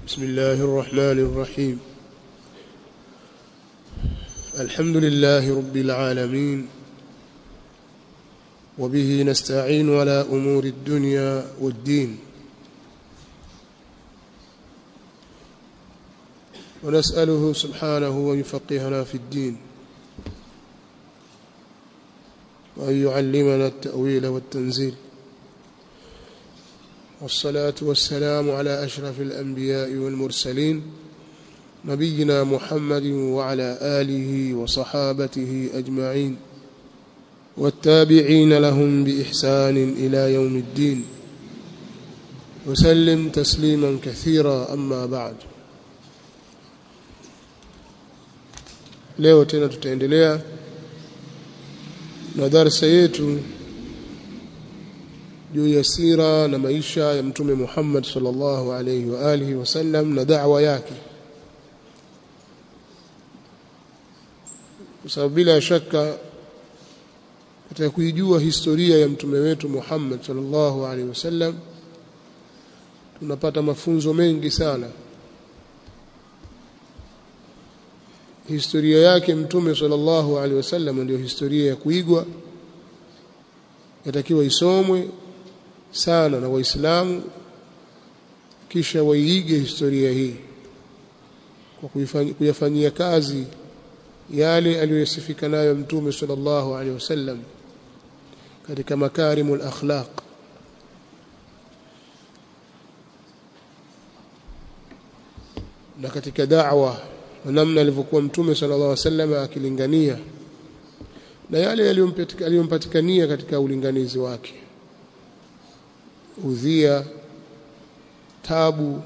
بسم الله الرحمن الرحيم الحمد لله رب العالمين وبه نستعين على أمور الدنيا والدين ونسأله سبحانه أن يفقهنا في الدين وأن يعلمنا التأويل والتنزيل والصلاة والسلام على أشرف الأنبياء والمرسلين نبينا محمد وعلى آله وصحابته أجمعين والتابعين لهم بإحسان إلى يوم الدين وسلم تسليما كثيرا أما بعد leo tena tutaendelea na darasa yetu juu ya sira na maisha ya mtume Muhammad sallallahu alayhi wa alihi wasallam na da'wa yake kwa sababu bila shaka katika kuijua historia ya mtume wetu Muhammad sallallahu alaihi wasallam tunapata mafunzo mengi sana historia yake mtume sallallahu alaihi wasallam ndio historia ya kuigwa yatakiwa isomwe sana na waislamu kisha waiige historia hii kwa kuyafanyia kazi yale aliyosifika nayo mtume sallallahu alaihi wasallam katika makarimul akhlaq na katika da'wa na namna alivyokuwa mtume sallallahu alaihi wasallam akilingania na yale aliyompatikania katika ulinganizi wake udhia tabu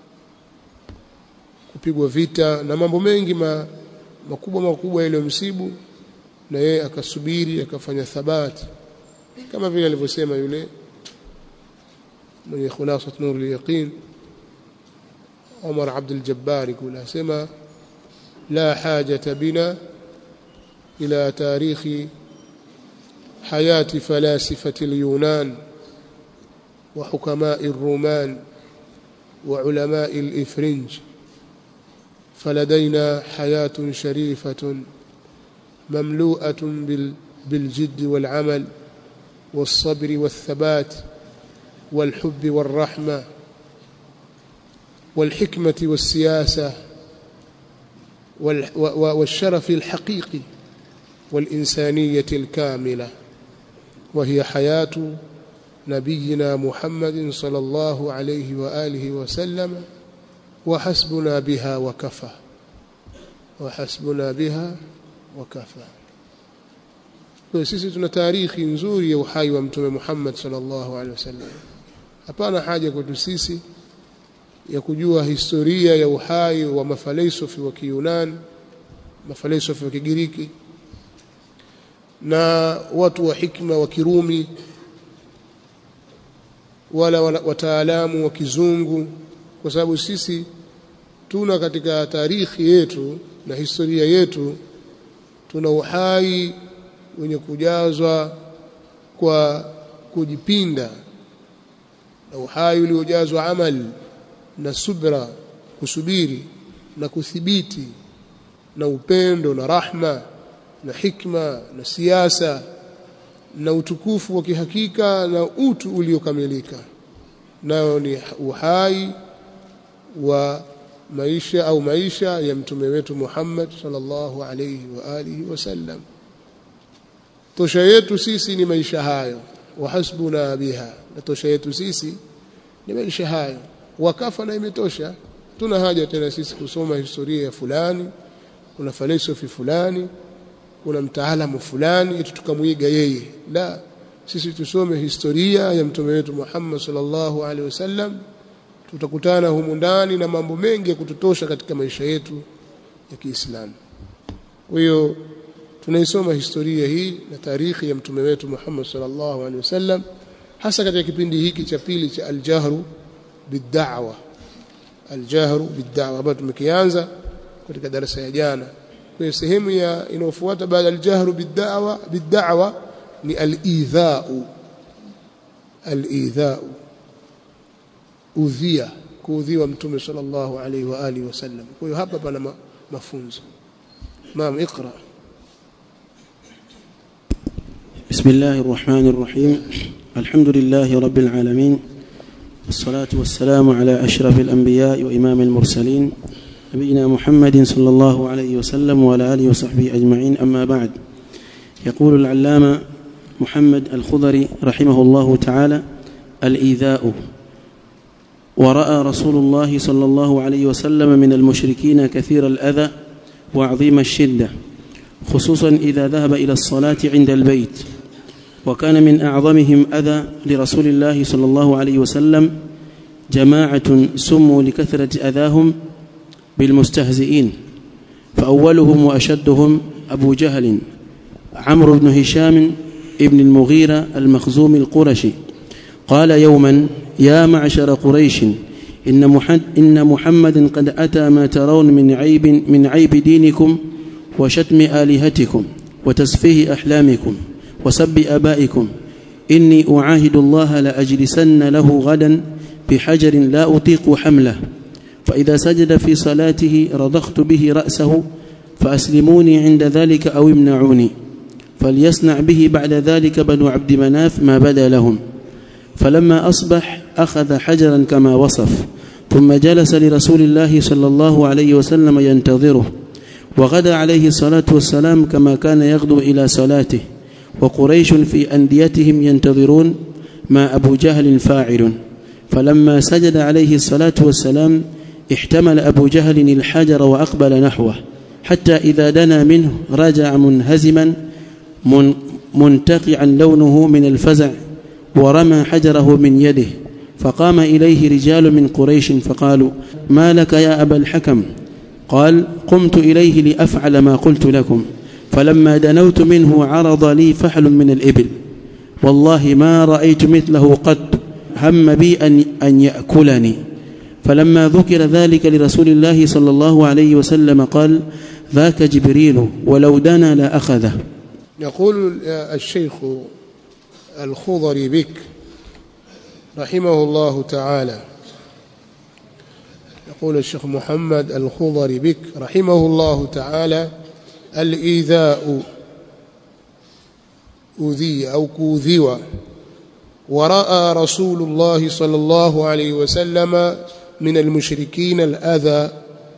kupigwa vita na mambo mengi ma, makubwa makubwa yaliyomsibu na yeye akasubiri akafanya thabati kama vile alivyosema yule mwenye khulasat nur al-yaqin Umar Abdul Jabbar kula sema la hajata bina ila tarikhi hayati falasifati al-yunan وحكماء الرومان وعلماء الإفرنج فلدينا حياة شريفة مملوءة بالجد والعمل والصبر والثبات والحب والرحمة والحكمة والسياسة والشرف الحقيقي والإنسانية الكاملة وهي حياة نبينا محمد صلى الله عليه وآله وسلم وحسبنا بها وكفى وحسبنا بها وكفى kwa sisi tuna tarikhi nzuri ya uhai wa mtume Muhammad sallallahu alaihi wasallam hapana haja kwetu sisi ya kujua historia ya uhai wa mafalsafi wa Kiyunani mafalsafi wa Kigiriki na watu wa hikma wa Kirumi wala wataalamu wa kizungu kwa sababu sisi tuna katika tarikhi yetu na historia yetu tuna uhai wenye kujazwa kwa kujipinda na uhai uliojazwa amali na subra kusubiri na kuthibiti na upendo na rahma na hikma na siasa na utukufu wa kihakika na utu uliokamilika nao ni uhai wa maisha au maisha ya mtume wetu Muhammad sallallahu alayhi wa alihi wasallam tosha yetu sisi ni maisha hayo wa hasbuna biha na tosha yetu sisi ni maisha hayo wakafa na imetosha tuna haja tena sisi kusoma historia ya fulani kuna falsafi fulani kuna mtaalamu fulani eti tukamwiga yeye la sisi tusome historia ya mtume wetu Muhammad sallallahu alaihi wasallam tutakutana humu ndani na mambo mengi ya kututosha katika maisha yetu ya Kiislamu kwa hiyo tunaisoma historia hii na tarikhi ya mtume wetu Muhammad sallallahu alaihi wasallam hasa katika kipindi hiki cha pili cha al-jahru bid-da'wa al-jahru bid-da'wa ambayo tumekianza katika darasa ya jana kwa sehemu ya inayofuata baada al-jahru bid-da'wa bid-da'wa ni al-idha'u al-idha'u udhia kuudhiwa mtume sallallahu alaihi wa alihi wasallam kwa hiyo hapa pana ma, mafunzo naam iqra بسم الله الرحمن الرحيم الحمد لله رب العالمين والصلاة والسلام على أشرف الأنبياء وإمام المرسلين نبينا محمد صلى الله عليه وسلم وعلى آله وصحبه أجمعين أما بعد يقول العلامة محمد الخضري رحمه الله تعالى الإيذاء ورأى رسول الله صلى الله عليه وسلم من المشركين كثير الأذى وعظيم الشدة خصوصا إذا ذهب إلى الصلاة عند البيت وكان من أعظمهم أذى لرسول الله صلى الله عليه وسلم جماعة سموا لكثرة أذاهم بالمستهزئين فأولهم وأشدهم أبو جهل عمرو بن هشام ابن المغيرة المخزوم القرشي قال يوما يا معشر قريش إن, محد إن محمدا قد أتى ما ترون من عيب من عيب دينكم وشتم آلهتكم وتسفيه أحلامكم وسب آبائكم إني أعاهد الله لأجلسن له غدا بحجر لا أطيق حمله فإذا سجد في صلاته رضخت به رأسه فأسلموني عند ذلك أو امنعوني فليصنع به بعد ذلك بنو عبد مناف ما بدا لهم فلما أصبح أخذ حجرا كما وصف ثم جلس لرسول الله صلى الله عليه وسلم ينتظره وغدا عليه الصلاة والسلام كما كان يغدو إلى صلاته وقريش في أنديتهم ينتظرون ما أبو جهل فاعل فلما سجد عليه الصلاة والسلام احتمل أبو جهل الحجر وأقبل نحوه حتى إذا دنا منه رجع منهزما من منتقعا لونه من الفزع ورمى حجره من يده فقام إليه رجال من قريش فقالوا ما لك يا أبا الحكم قال قمت إليه لأفعل ما قلت لكم فلما دنوت منه عرض لي فحل من الإبل والله ما رأيت مثله قط هم بي أن, أن يأكلني فلما ذكر ذلك لرسول الله صلى الله عليه وسلم قال ذاك جبريل ولو دنا لأخذه يقول الشيخ الخضري بك رحمه الله تعالى يقول الشيخ محمد الخضري بك رحمه الله تعالى الإيذاء أذي أو كوذوى ورأى رسول الله صلى الله عليه وسلم من المشركين الأذى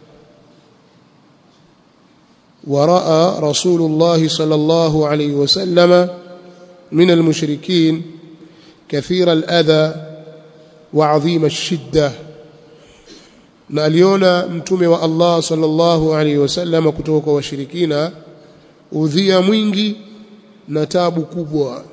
ورأى رسول الله صلى الله عليه وسلم من المشركين كثير الأذى وعظيم الشدة na aliona mtume wa Allah sallallahu alaihi wasallam kutoka kwa washirikina udhia mwingi na tabu kubwa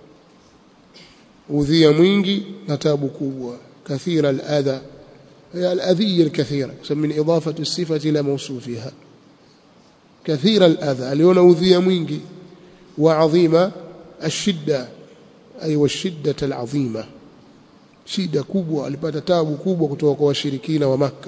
udhia mwingi na tabu kubwa kathira al-adha هي الأذية الكثيرة من إضافة الصفة إلى موصوفها كثير الأذى اليون أوذي mwingi وعظيم الشدة أي والشدة العظيمة shida kubwa alipata tabu kubwa kutoka kwa washirikina wa maka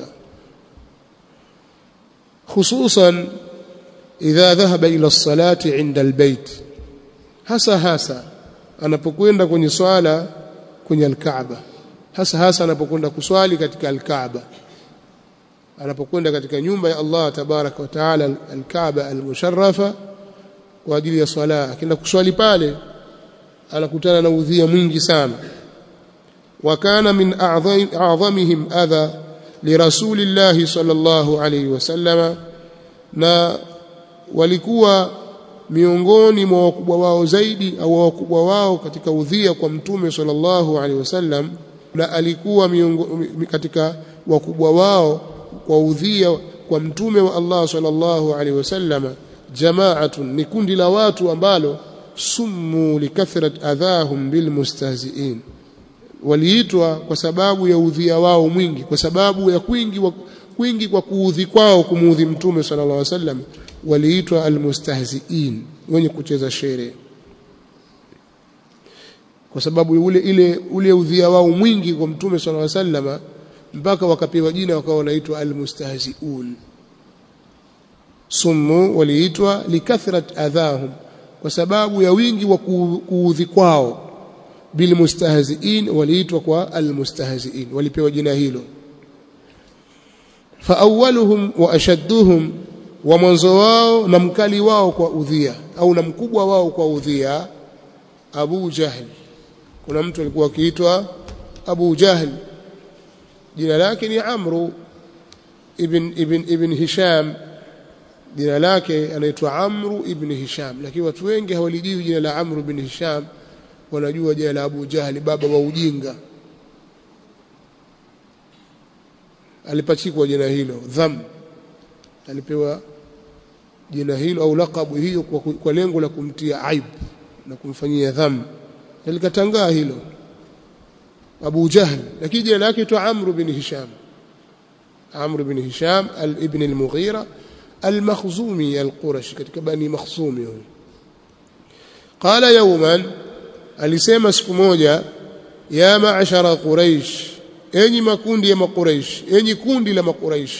hususan idha dhahaba ila salati inda albayt hasa hasa anapokwenda kwenye swala kwenye alkaaba hasa hasa anapokwenda kuswali katika alkaaba anapokwenda katika nyumba ya Allah tabaraka wa taala alkaaba almusharrafa kwa ajili ya swala akienda kuswali pale anakutana na udhia mwingi sana وكان من أعظم أعظمهم أذى لرسول الله صلى الله عليه وسلم na walikuwa miongoni mwa wakubwa wao zaidi au wakubwa wao katika udhia kwa mtume sallallahu alaihi wasallam na alikuwa miongo, katika wakubwa wao kwa udhia kwa mtume wa Allah sallallahu alaihi wasallam jamaatun ni kundi la watu ambalo summu likathrat adhahum bilmustahziin waliitwa kwa sababu ya udhia wao mwingi kwa sababu ya kwingi wa, kwingi kwa kuudhi kwao kumuudhi mtume sallallahu alaihi wasallam waliitwa almustahziin wenye kucheza shere kwa sababu ule ile ule udhia wao mwingi kwa mtume sallallahu alaihi wasallam mpaka wakapewa jina wakawa wanaitwa almustahziun summu waliitwa likathrat adhahum kwa sababu ya wingi wa kuudhi kwao bilmustahziin waliitwa kwa almustahziin walipewa jina hilo faawwaluhum wa ashadduhum wa mwanzo wao na mkali wao kwa udhia au na mkubwa wao kwa udhia Abu Jahl kuna mtu alikuwa akiitwa Abu Jahl jina lake ni Amru ibn ibn ibn Hisham jina lake anaitwa Amru ibn Hisham lakini watu wengi hawalijui jina la Amru ibn Hisham wanajua jina la Abu Jahli baba wa ujinga alipachikwa jina hilo dham alipewa jina hilo au lakabu hiyo kwa, kwa lengo la kumtia aibu na kumfanyia dham likatangaa hilo Abu Jahl lakini jina lake tu Amr bin Hisham Amr bin Hisham ibn al-Mughira al-Makhzumi al-Qurashi katika bani Makhzumi huyo qala yawman alisema siku moja ya ma'ashara quraish enyi makundi ya makuraish enyi kundi la makuraish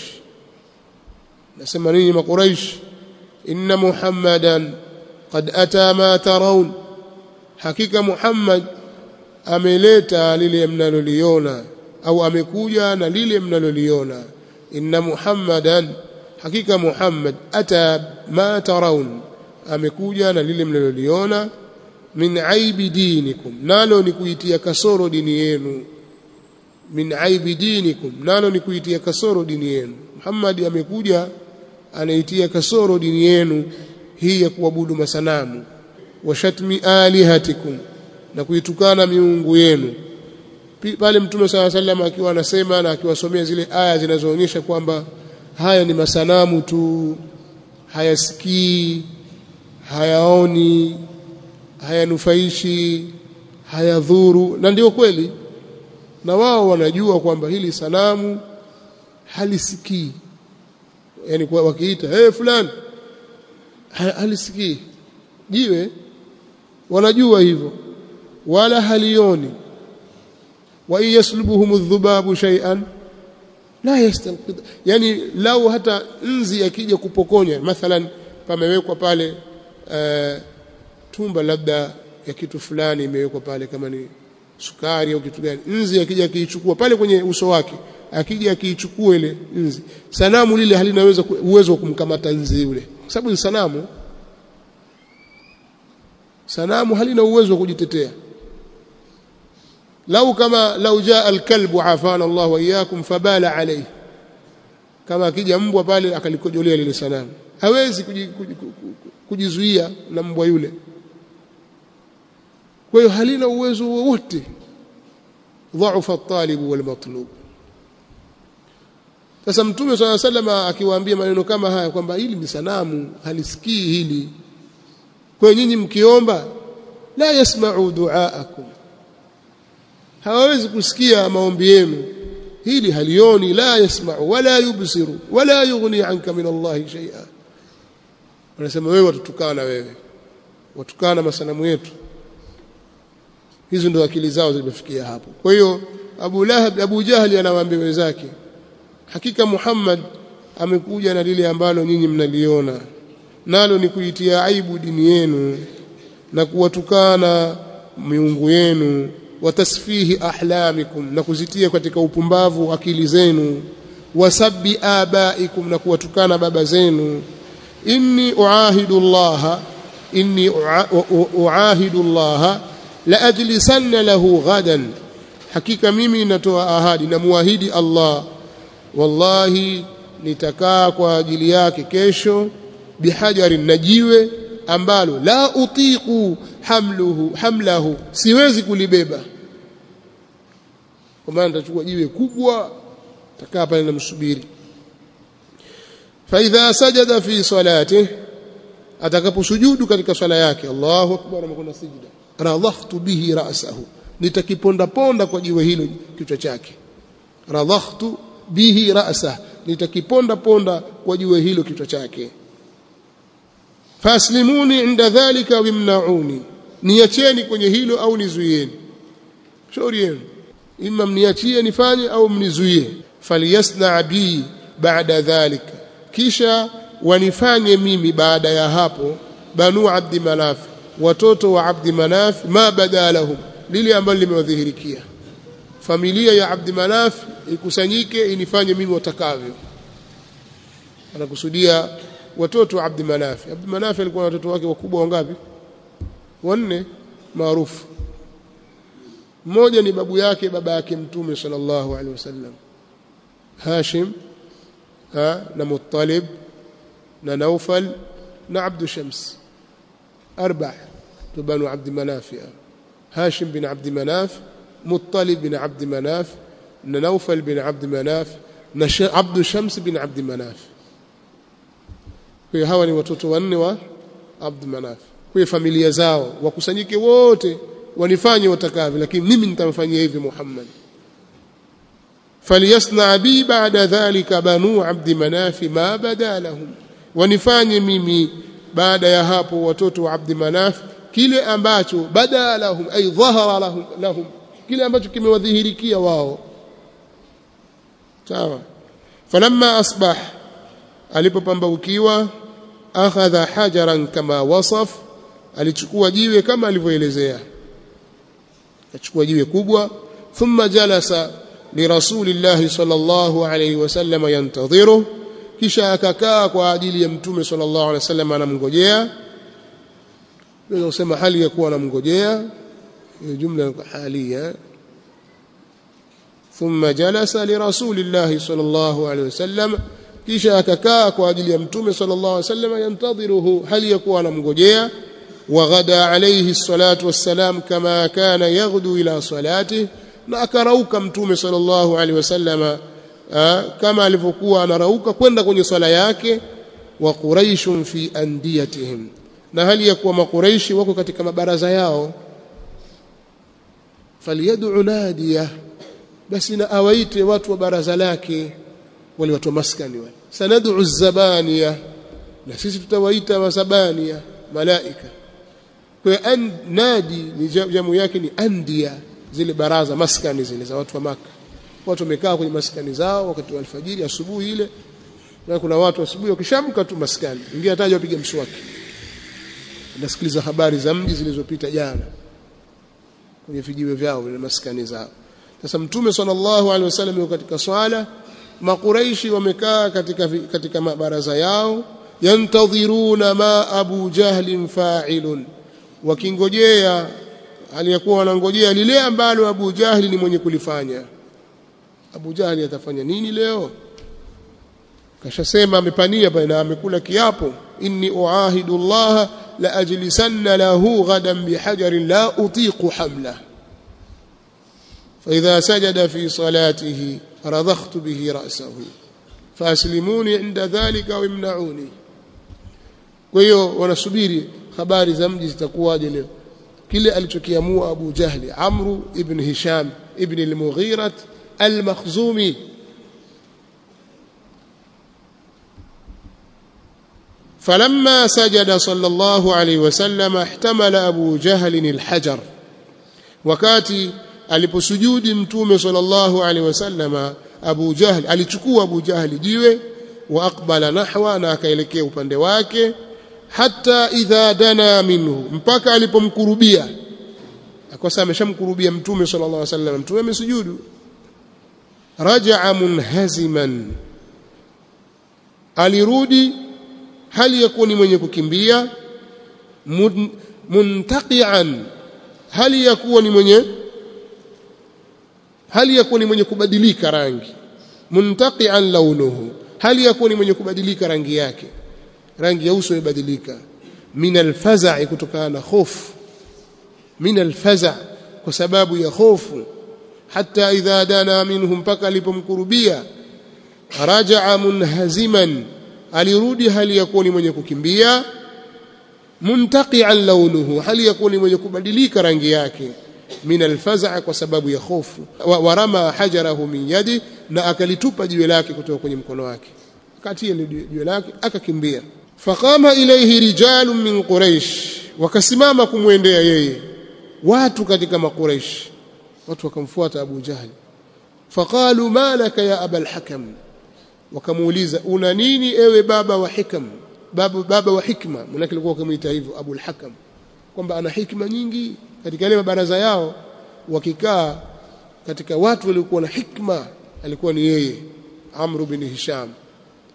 nasema nini makuraish inna muhammadan qad ata ma tarawun hakika muhammad ameleta lile mnaloliona au amekuja na lile mnaloliona inna muhammadan hakika muhammad ata ma tarawun amekuja na lile mnaloliona min aibi dinikum nalo ni kuitia kasoro dini yenu min aibi dinikum nalo ni kuitia kasoro dini yenu Muhammad amekuja anaitia kasoro dini yenu hii ya kuabudu masanamu wa shatmi alihatikum na kuitukana miungu yenu pale mtume sala sallam akiwa anasema na akiwasomea zile aya zinazoonyesha kwamba haya ni masanamu tu hayasikii hayaoni hayanufaishi hayadhuru na ndio kweli na wao wanajua kwamba hili sanamu halisikii yani kwa wakiita hey, fulani halisikii jiwe wanajua hivyo wala halioni wa yaslubuhum adh-dhubabu shay'an la yastanqid yani lau hata nzi akija kupokonya mathalan pamewekwa pale uh, tumba labda ya kitu fulani imewekwa pale kama ni sukari au kitu gani nzi akija akiichukua pale kwenye uso wake akija akiichukua ile nzi sanamu lile halinaweza uwezo wa kumkamata nzi yule kwa sababu ni sanamu sanamu halina uwezo wa kujitetea lau kama lau jaa alkalbu afana Allah wa iyyakum fabala alayhi kama akija mbwa pale akalikojolea lile sanamu hawezi kujizuia na mbwa yule kwa hiyo halina uwezo wowote dhaifa at-talib wal matlub sasa mtume swalla salama akiwaambia maneno kama haya kwamba hili ni sanamu halisikii hili kwa hiyo nyinyi mkiomba la yasma'u du'aakum hawawezi kusikia maombi yenu hili halioni la yasma'u wala yubsiru wala yughni anka min Allah shay'a wanasema wewe watutukana wewe watukana masanamu yetu hizo ndio akili zao zimefikia hapo kwa hiyo Abu Lahab Abu Jahli anawaambia wenzake hakika Muhammad amekuja na lile ambalo nyinyi mnaliona nalo ni kuitia aibu dini yenu na kuwatukana miungu yenu watasfihi ahlamikum na kuzitia katika upumbavu akili zenu wasabbi abaikum na kuwatukana baba zenu inni uahidu Allah inni uahidu Allah la ajlisanna lahu ghadan hakika mimi natoa ahadi na muahidi Allah wallahi nitakaa kwa ajili yake kesho bihajarin najiwe ambalo la utiqu hamluhu hamlahu siwezi kulibeba kwa maana nitachukua jiwe kubwa takaa pale namsubiri fa idha sajada fi salatihi atakaposujudu katika swala yake Allahu akbar amekwenda sijda radhahtu bihi ra'sahu nitakiponda ponda kwa jiwe hilo kichwa chake radhahtu bihi ra'sa nitakiponda ponda kwa jiwe hilo kichwa chake faslimuni inda dhalika wimnauni niacheni kwenye hilo au nizuieni shauri yenu imma mniachie nifanye au mnizuie falyasna bi baada dhalika kisha wanifanye mimi baada ya hapo banu abdi manaf watoto wa abdi manaf ma badalahum lile ambalo limewadhihirikia familia ya abdi manaf ikusanyike inifanye mimi watakavyo anakusudia watoto wa Abd Manaf Abd Manaf alikuwa na watoto wake wakubwa wangapi wanne maarufu mmoja ni babu yake baba yake mtume sallallahu alaihi wasallam Hashim ha, na Muttalib na Naufal na Abd Shams arba banu Abd Manaf Hashim bin Abd Manaf Muttalib bin Abd Manaf na Naufal bin Abd Manaf na Abd Shams bin Abd Manaf kwa hawa ni watoto wanne wa Abd Manaf kwa familia zao wakusanyike wote wanifanye watakavyo lakini mimi nitamfanyia hivi Muhammad falyasna bi ba'da dhalika banu abd manaf ma bada lahum wanifanye mimi baada ya hapo watoto wa abd manaf kile ambacho bada lahum ay dhahara lahum, lahum kile ambacho kimewadhihirikia wao sawa falamma asbah alipopambaukiwa akhadha hajaran kama wasaf alichukua jiwe kama alivyoelezea akachukua jiwe kubwa thumma jalasa lirasulillahi sallallahu alayhi wasallam yantadhiru kisha akakaa kwa ajili ya mtume sallallahu alayhi wasallam anamngojea naweza kusema hali ya kuwa anamngojea jumla halia thumma jalasa lirasulillahi sallallahu alayhi wasallam kisha akakaa kwa ajili ya mtume sallallahu alayhi wasallam yantadhiruhu hali ya kuwa anamngojea وغدا عليه الصلاة والسلام كما كان يغدو إلى صلاته na akarauka mtume sallallahu alaihi wasallam kama alivyokuwa anarauka kwenda kwenye swala yake wa quraishun fi andiyatihim na hali ya kuwa makuraishi wako katika mabaraza yao falyad'u nadiya basi na awaite watu wa baraza lake wale watu wa maskani wale sanad'u zabaniya na sisi tutawaita masabaniya malaika kwa an nadi ni jamu yake ni andia zile baraza maskani zile za watu wa maka watu wamekaa kwenye maskani zao wakati wa alfajiri asubuhi ile na kuna watu asubuhi wakishamka tu maskani ingia hataje wapige mswaki nasikiliza habari za mji zilizopita jana kwenye vijiwe vyao vile maskani zao sasa mtume sallallahu alaihi wasallam yuko katika swala makuraishi wamekaa katika katika mabaraza yao yantadhiruna ma abu jahlin fa'ilun wakingojea aliyekuwa wanangojea lile ambalo Abu Jahli ni mwenye kulifanya Abu Jahli atafanya nini leo kashasema amepania pale na amekula kiapo inni uahidu Allah la ajlisanna lahu ghadan bihajarin la utiqu hamla فإذا سجد في صلاته رضخت به رأسه فأسلموني عند ذلك وامنعوني kwa hiyo wanasubiri habari za mji zitakuwaje leo kile alichokiamua Abu Jahli Amru ibn Hisham ibn al-Mughira al-Makhzumi فلما سجد صلى الله عليه وسلم احتمل أبو جهل الحجر wakati aliposujudi mtume sallallahu alaihi wasallam Abu Jahl alichukua Abu Jahl jiwe wa aqbala nahwa na akaelekea upande wake hata idha dana minhu mpaka alipomkurubia akosa ameshamkurubia mtume sallallahu alaihi wasallam mtume amesujudu rajaa munhaziman alirudi hali ya kuwa ni mwenye kukimbia muntaqian hali ya kuwa ni mwenye hali ya kuwa ni mwenye kubadilika rangi muntaqian launuhu hali ya kuwa ni mwenye kubadilika rangi yake rangi ya uso imebadilika min alfaza'i kutokana na hofu min alfaza' kwa sababu ya hofu hata idha dana minhum mpaka alipomkurubia raja'a munhaziman alirudi hali ya kuwa ni mwenye kukimbia muntaqian launuhu hali ya kuwa ni mwenye kubadilika rangi yake min alfaza' kwa sababu ya hofu warama hajarahu min yadi na akalitupa jiwe lake kutoka kwenye mkono wake akatia jiwe lake akakimbia faqama ilayhi rijalun min quraish wakasimama kumwendea yeye watu katika makuraish watu wakamfuata Abu Jahal faqalu malaka ya aba al-hakam wakamuuliza una nini ewe baba wa hikam baba baba wa hikma mwanake alikuwa kumuita hivyo Abu al-Hakam kwamba ana hikma nyingi katika ile baraza yao wakikaa katika watu waliokuwa na hikma alikuwa ni yeye Amr bin Hisham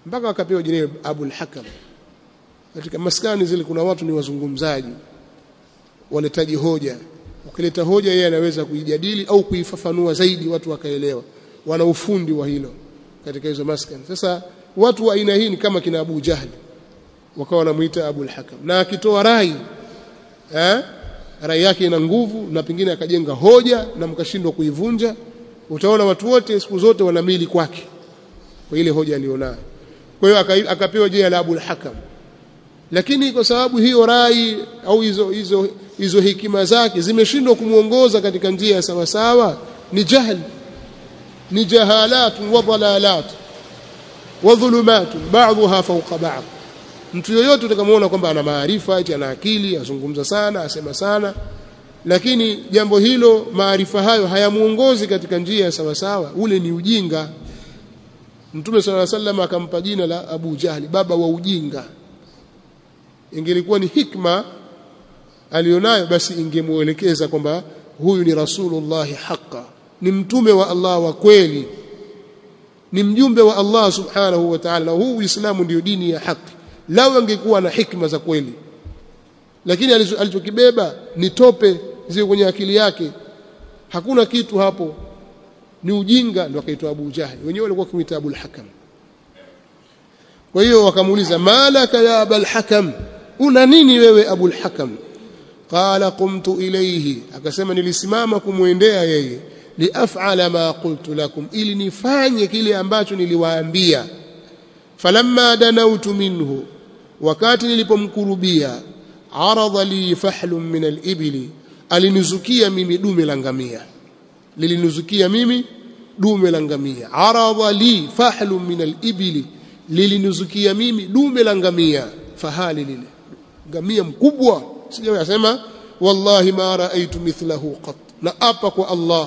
mpaka akapewa jina Abul Hakam katika maskani zile kuna watu ni wazungumzaji waletaji hoja ukileta hoja yeye anaweza kuijadili au kuifafanua zaidi watu wakaelewa wana ufundi wa hilo katika hizo maskani sasa watu wa aina hii ni kama kina Abu Jahli wakawa wanamuita Abul Hakam na akitoa rai eh rai yake ina nguvu na pengine akajenga hoja na mkashindwa kuivunja utaona watu wote siku zote wanamili kwake kwa ile hoja alionayo kwa hiyo akapewa jina la Abul Hakam lakini kwa sababu hiyo rai au hizo hizo hizo hikima zake zimeshindwa kumuongoza katika njia ya sawa sawa ni jahl ni jahalat wa dalalat wa dhulumat ba'dha fawqa ba'd mtu yoyote utakamuona kwamba ana maarifa eti ana akili azungumza sana asema sana lakini jambo hilo maarifa hayo hayamuongozi katika njia ya sawa sawa ule ni ujinga Mtume صلى الله عليه وسلم akampa jina la Abu Jahli baba wa ujinga ingelikuwa ni hikma alionayo basi ingemuelekeza kwamba huyu ni rasulullah haqa ni mtume wa Allah wa kweli ni mjumbe wa Allah subhanahu wa ta'ala na huu Uislamu ndio dini ya haki lao angekuwa na hikma za kweli lakini alichokibeba ni tope zile kwenye akili yake hakuna kitu hapo ni ujinga ndio akaitwa Abu Jahli wenyewe walikuwa kumuita Abu al-Hakam kwa hiyo wakamuuliza malaka ya Abu al-Hakam una nini wewe Abu al-Hakam qala qumtu ilayhi akasema nilisimama kumwendea yeye liaf'ala ma qultu lakum ili nifanye kile ambacho niliwaambia falamma danautu minhu wakati nilipomkurubia arada li fahlun min al-ibli alinizukia mimi dume la ngamia lilinizukia mimi dume la ngamia arada li fahlun min al-ibli lilinizukia mimi dume la ngamia fahali lile ngamia mkubwa sijawahi asema wallahi ma raaitu mithlahu qat na apa kwa Allah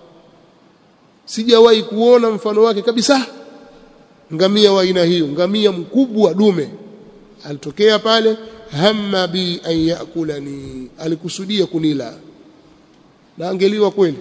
sijawahi kuona mfano wake kabisa ngamia wa aina hiyo ngamia mkubwa dume alitokea pale hamma bi an yakulani alikusudia kunila na angeliwa kweli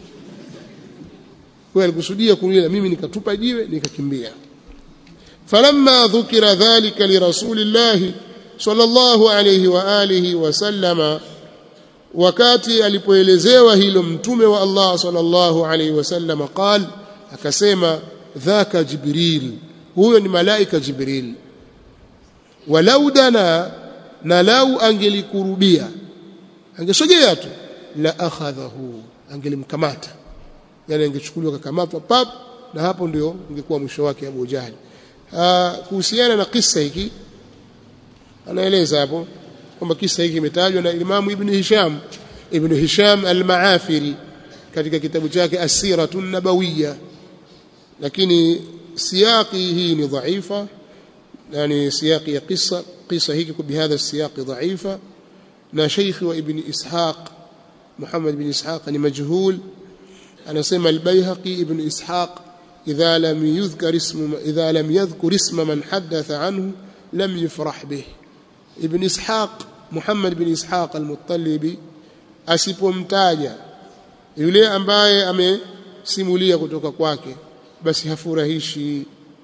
kwa alikusudia kunila mimi nikatupa jiwe nikakimbia falamma dhukira dhalika lirasulillahi sallallahu alayhi wa alihi wasallama wakati alipoelezewa hilo mtume wa Allah sallallahu alayhi wasallama qal akasema dhaka jibril huyo ni malaika jibril walau dana na lau angelikurubia angesogea tu la akhadhahu angelimkamata yani angechukuliwa kakamatwa pap na hapo ndio ungekuwa mwisho wake Abu Jahal kuhusiana na kisa hiki anaeleza hapo kwamba kisa hiki kimetajwa na Imam Ibn Hisham Ibn Hisham al-Maafiri katika kitabu chake As-Siratun Nabawiyya lakini siyaqi hii ni dhaifa yani siyaqi ya qissa qissa hiki kwa bihadha siyaqi dhaifa na Sheikh wa Ibn Ishaq Muhammad ibn Ishaq ni majhul anasema al-Baihaqi Ibn Ishaq idha lam yudhkar ismu idha lam yadhkur isma man hadatha anhu lam yufrah bih Ibn Ishaq Muhammad ibn Ishaq al-Muttalibi asipomtaja yule ambaye amesimulia kutoka kwake basi hafurahishi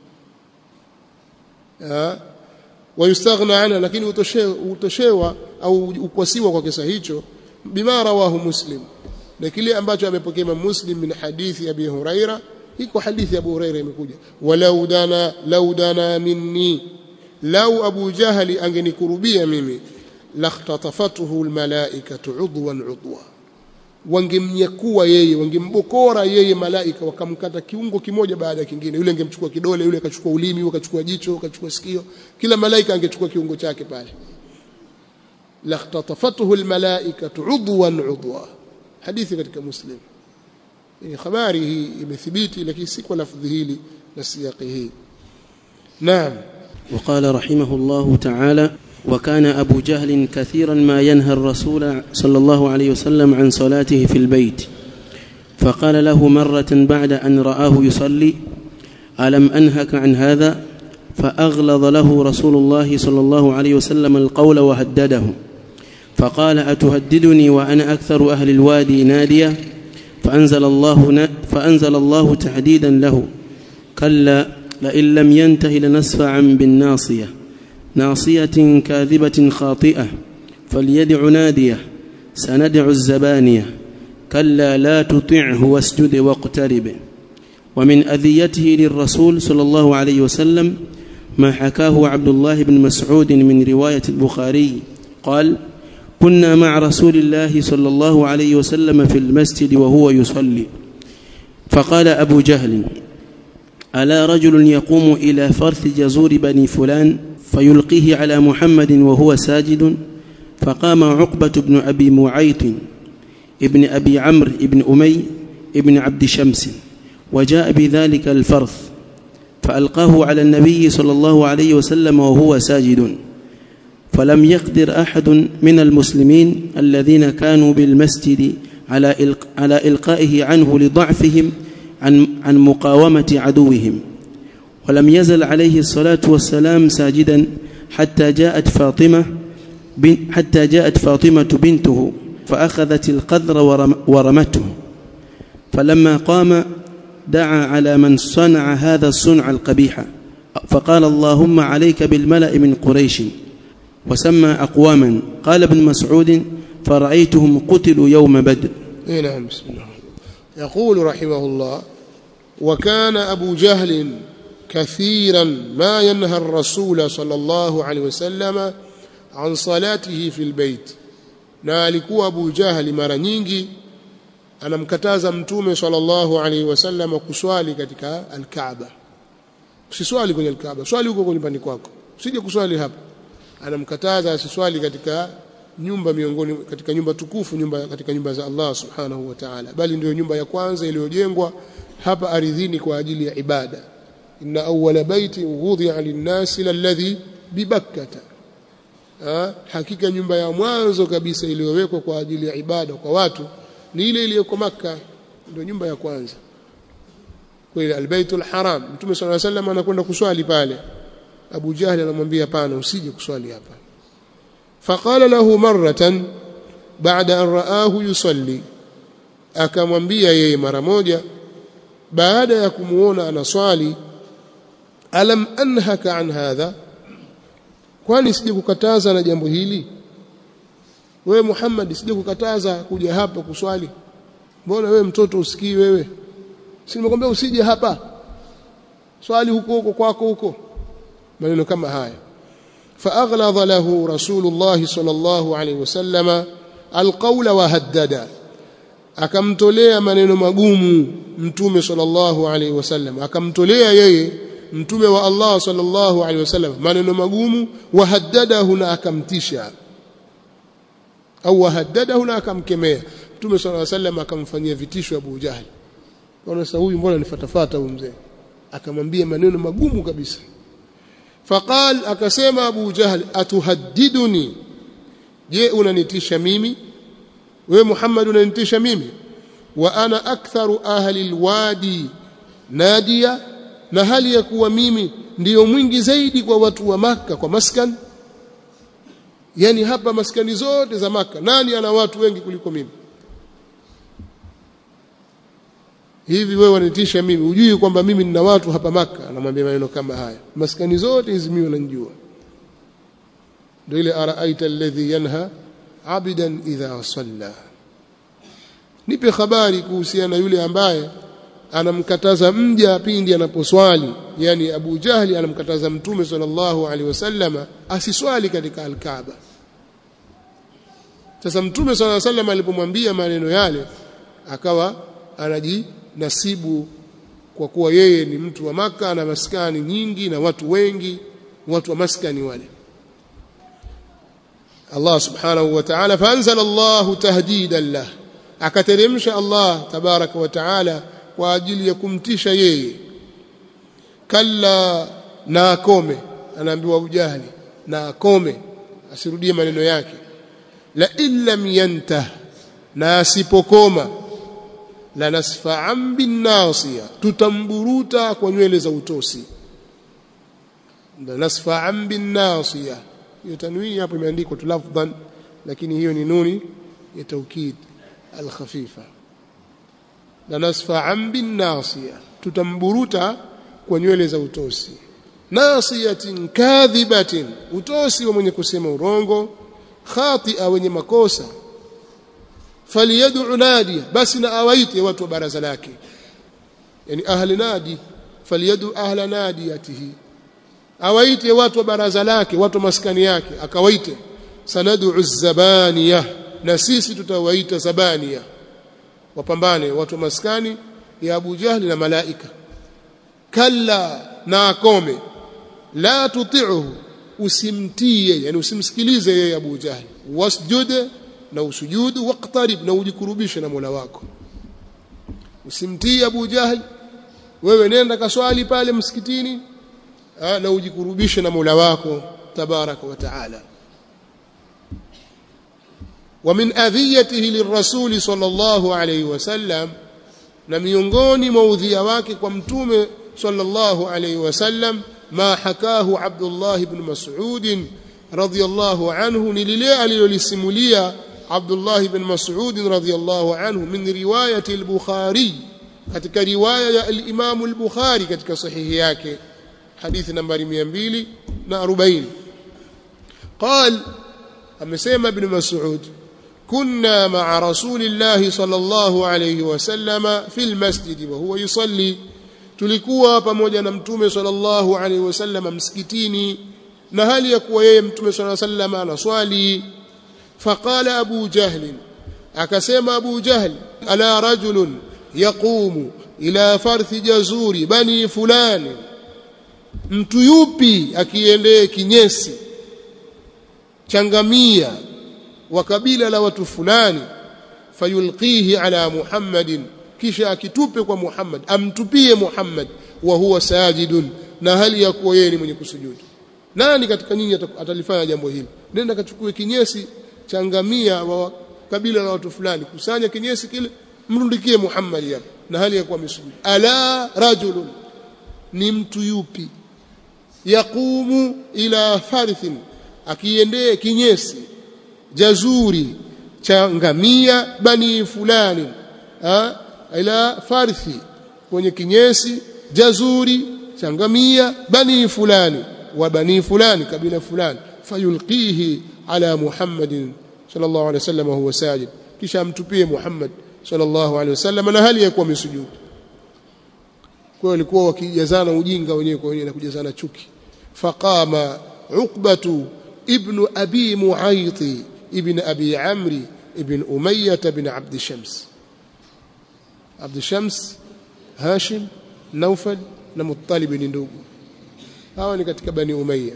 wayustaghna anha lakini utoshewa au ukwasiwa kwa kisa hicho bima rawahu muslim na kile ambacho amepokea Imam Muslim min hadithi Abi Huraira iko hadithi ya Abu Huraira imekuja walau dana lau dana minni lau Abu Jahali angenikurubia mimi lakhtatafatuhu almalaikatu udwan udwa wangemnyakua yeye wangembokora yeye malaika wakamkata kiungo kimoja baada ya kingine yule angemchukua kidole yule akachukua ulimi yule akachukua jicho akachukua sikio kila malaika angechukua kiungo chake pale lakhtatafatuhu almalaikatu udwan udwa hadithi katika muslim ni habari hii imethibiti lakini si kwa lafdhi hili na siyaqi hii naam وقال رحمه الله تعالى وكان أبو جهل كثيرا ما ينهى الرسول صلى الله عليه وسلم عن صلاته في البيت فقال له مرة بعد أن رآه يصلي ألم أنهك عن هذا فأغلظ له رسول الله صلى الله عليه وسلم القول وهدده فقال أتهددني وأنا أكثر أهل الوادي ناديا فأنزل الله, فأنزل الله تحديدا له كلا لئن لم ينته لنسفعا بالناصية ناصية كاذبة خاطئة فليدع ناديه سندع الزبانية كلا لا تطعه واسجد واقترب ومن أذيته للرسول صلى الله عليه وسلم ما حكاه عبد الله بن مسعود من رواية البخاري قال كنا مع رسول الله صلى الله عليه وسلم في المسجد وهو يصلي فقال أبو جهل ألا رجل يقوم إلى فرث جزور بني فلان فيلقيه على محمد وهو ساجد فقام عقبة بن أبي معيط ابن أبي عمرو ابن أمي ابن عبد شمس وجاء بذلك الفرث فألقاه على النبي صلى الله عليه وسلم وهو ساجد فلم يقدر أحد من المسلمين الذين كانوا بالمسجد على إلق على إلقائه عنه لضعفهم عن عن مقاومة عدوهم ولم يزل عليه الصلاة والسلام ساجدا حتى جاءت فاطمة حتى جاءت فاطمة بنته فأخذت القذر ورم ورمته فلما قام دعا على من صنع هذا الصنع القبيح فقال اللهم عليك بالملأ من قريش وسمى أقواما قال ابن مسعود فرأيتهم قتلوا يوم بدر اي نعم بسم الله يقول رحمه الله وكان أبو جهل كثيرا ما ينهى الرسول صلى الله عليه وسلم عن صلاته في البيت na alikuwa Abu Jahali mara nyingi anamkataza mtume sallallahu alaihi wasallam kuswali katika al-Kaaba usiswali kwenye al-Kaaba swali huko kwenye nyumbani kwako usije kuswali hapa anamkataza asiswali katika nyumba miongoni katika nyumba tukufu nyumba katika nyumba za Allah subhanahu wa ta'ala bali ndio nyumba ya kwanza iliyojengwa hapa ardhini kwa ajili ya ibada inna awwala baiti wudhi'a lin-nasi lalladhi bibakkata ha? hakika nyumba ya mwanzo kabisa iliyowekwa kwa ajili ya ibada kwa watu ni ile iliyoko maka ndio nyumba ya kwanza kwa ile albaytul haram mtume sallallahu alaihi wasallam anakwenda kuswali pale Abu Jahli anamwambia hapana usije kuswali hapa faqala lahu marratan baada an raahu yusalli akamwambia yeye mara moja baada ya kumuona anaswali alam anhaka an hadha kwani sije kukataza na jambo hili wewe Muhammad sije kukataza kuja hapa kuswali mbona wewe mtoto usikii wewe si nimekwambia usije hapa swali huko huko kwako huko maneno kama haya فأغلظ له رسول الله صلى الله عليه وسلم القول وهدد akamtolea maneno magumu mtume sallallahu alaihi wasallam akamtolea yeye mtume wa Allah sallallahu alaihi wasallam maneno magumu wahaddadahu na akamtisha au wahaddadahu na akamkemea mtume sallallahu alaihi wasallam akamfanyia vitisho Abu Jahal kwa sasa huyu mbona nifatafata huyu mzee akamwambia maneno magumu kabisa faqal akasema Abu Jahl atuhaddiduni je unanitisha mimi wewe Muhammad unanitisha mimi wa ana aktharu ahli alwadi nadia na hali ya kuwa mimi ndiyo mwingi zaidi kwa watu wa maka kwa maskan yani hapa maskani zote za maka nani ana watu wengi kuliko mimi hivi wewe wanitisha mimi hujui kwamba mimi nina watu hapa maka anamwambia maneno kama haya maskani zote hizi mimi unanijua ndio ile araaita alladhi yanha abidan idha salla nipe habari kuhusiana na yule ambaye anamkataza mja pindi anaposwali yani Abu Jahli anamkataza mtume sallallahu alaihi wasallama asiswali katika al-Kaaba sasa mtume sallallahu alaihi wasallam alipomwambia maneno yale akawa anajinasibu kwa kuwa yeye ni mtu wa maka na maskani nyingi na watu wengi watu wa maskani wale Allah subhanahu wa ta'ala faanzala Allah tahdidan lah akateremsha Allah tabaraka wa ta'ala kwa ajili ya kumtisha yeye kalla na akome anaambiwa ujahli na akome asirudie maneno yake la illam yantah na asipokoma la nasfa'an bin nasiya tutamburuta kwa nywele za utosi la nasfa'an bin nasiya hiyo tanwini hapo imeandikwa tu lafdhan lakini hiyo ni nuni ya taukid al-khafifa la nasfa'an bin nasiya tutamburuta kwa nywele za utosi nasiyatin kadhibatin utosi wa mwenye kusema urongo khatia wenye makosa faliyad'u nadiya basi na awaite watu wa baraza lake yani ahli nadi faliyad'u ahla nadiyatihi awaite watu wa baraza lake watu maskani yake akawaite sanad'u zabaniya na sisi tutawaita zabaniya wapambane watu wa maskani ya Abu Jahli na malaika kalla na akome la tuti'uhu usimtie yani usimsikilize yeye Abu Jahli wasjud na usujudu waqtarib na ujikurubishe na Mola wako usimtii Abu Jahli wewe nenda kaswali pale msikitini na ujikurubishe na Mola wako tabaraka wa taala ومن اذيته للرسول صلى الله عليه وسلم na miongoni mwa udhia wake kwa mtume sallallahu alayhi wasallam ma hakahu Abdullah ibn Mas'ud radhiyallahu anhu ni lile alilolisimulia Abdullah ibn Mas'ud radhiyallahu anhu min riwayati al-Bukhari katika riwaya ya al-Imam al-Bukhari katika sahihi yake hadithi nambari 240 قال amesema ibn Mas'ud كنا مع رسول الله صلى الله عليه وسلم في المسجد وهو يصلي tulikuwa pamoja na mtume sallallahu alaihi wasallam msikitini na hali ya kuwa yeye mtume sallallahu alaihi wasallam anaswali faqala abu jahl akasema abu jahl ala rajulun yaqumu ila farthi jazuri bani fulani mtu yupi akiendee kinyesi changamia wa kabila la watu fulani fayulqihi ala muhammadin kisha akitupe kwa muhammad amtupie muhammad wa huwa sajidun na hali ya kuwa yeye ni mwenye kusujudu nani katika nyinyi atalifanya jambo hili nenda kachukue kinyesi changamia wa kabila la watu fulani kusanya kinyesi kile mrundikie muhammad hapa na hali ya kuwa amesujudu ala rajulun ni mtu yupi yaqumu ila farithin akiendee kinyesi jazuri cha ngamia bani fulani ha? ila farthi kwenye kinyesi jazuri cha ngamia bani fulani wa bani fulani kabila fulani fayulqihi ala muhammadin sallallahu alaihi wasallam huwa sajid kisha amtupie muhammad sallallahu alaihi wasallam na hali ya kuwa misujudu kwa walikuwa wakijazana ujinga wenyewe kwa wenyewe na kujazana chuki faqama uqbatu ibn abi muayti ابن أبي عمرو ابن أمية بن عبد الشمس عبد الشمس هاشم نوفل na Muttalib ni ndugu hawa ni katika bani Umayya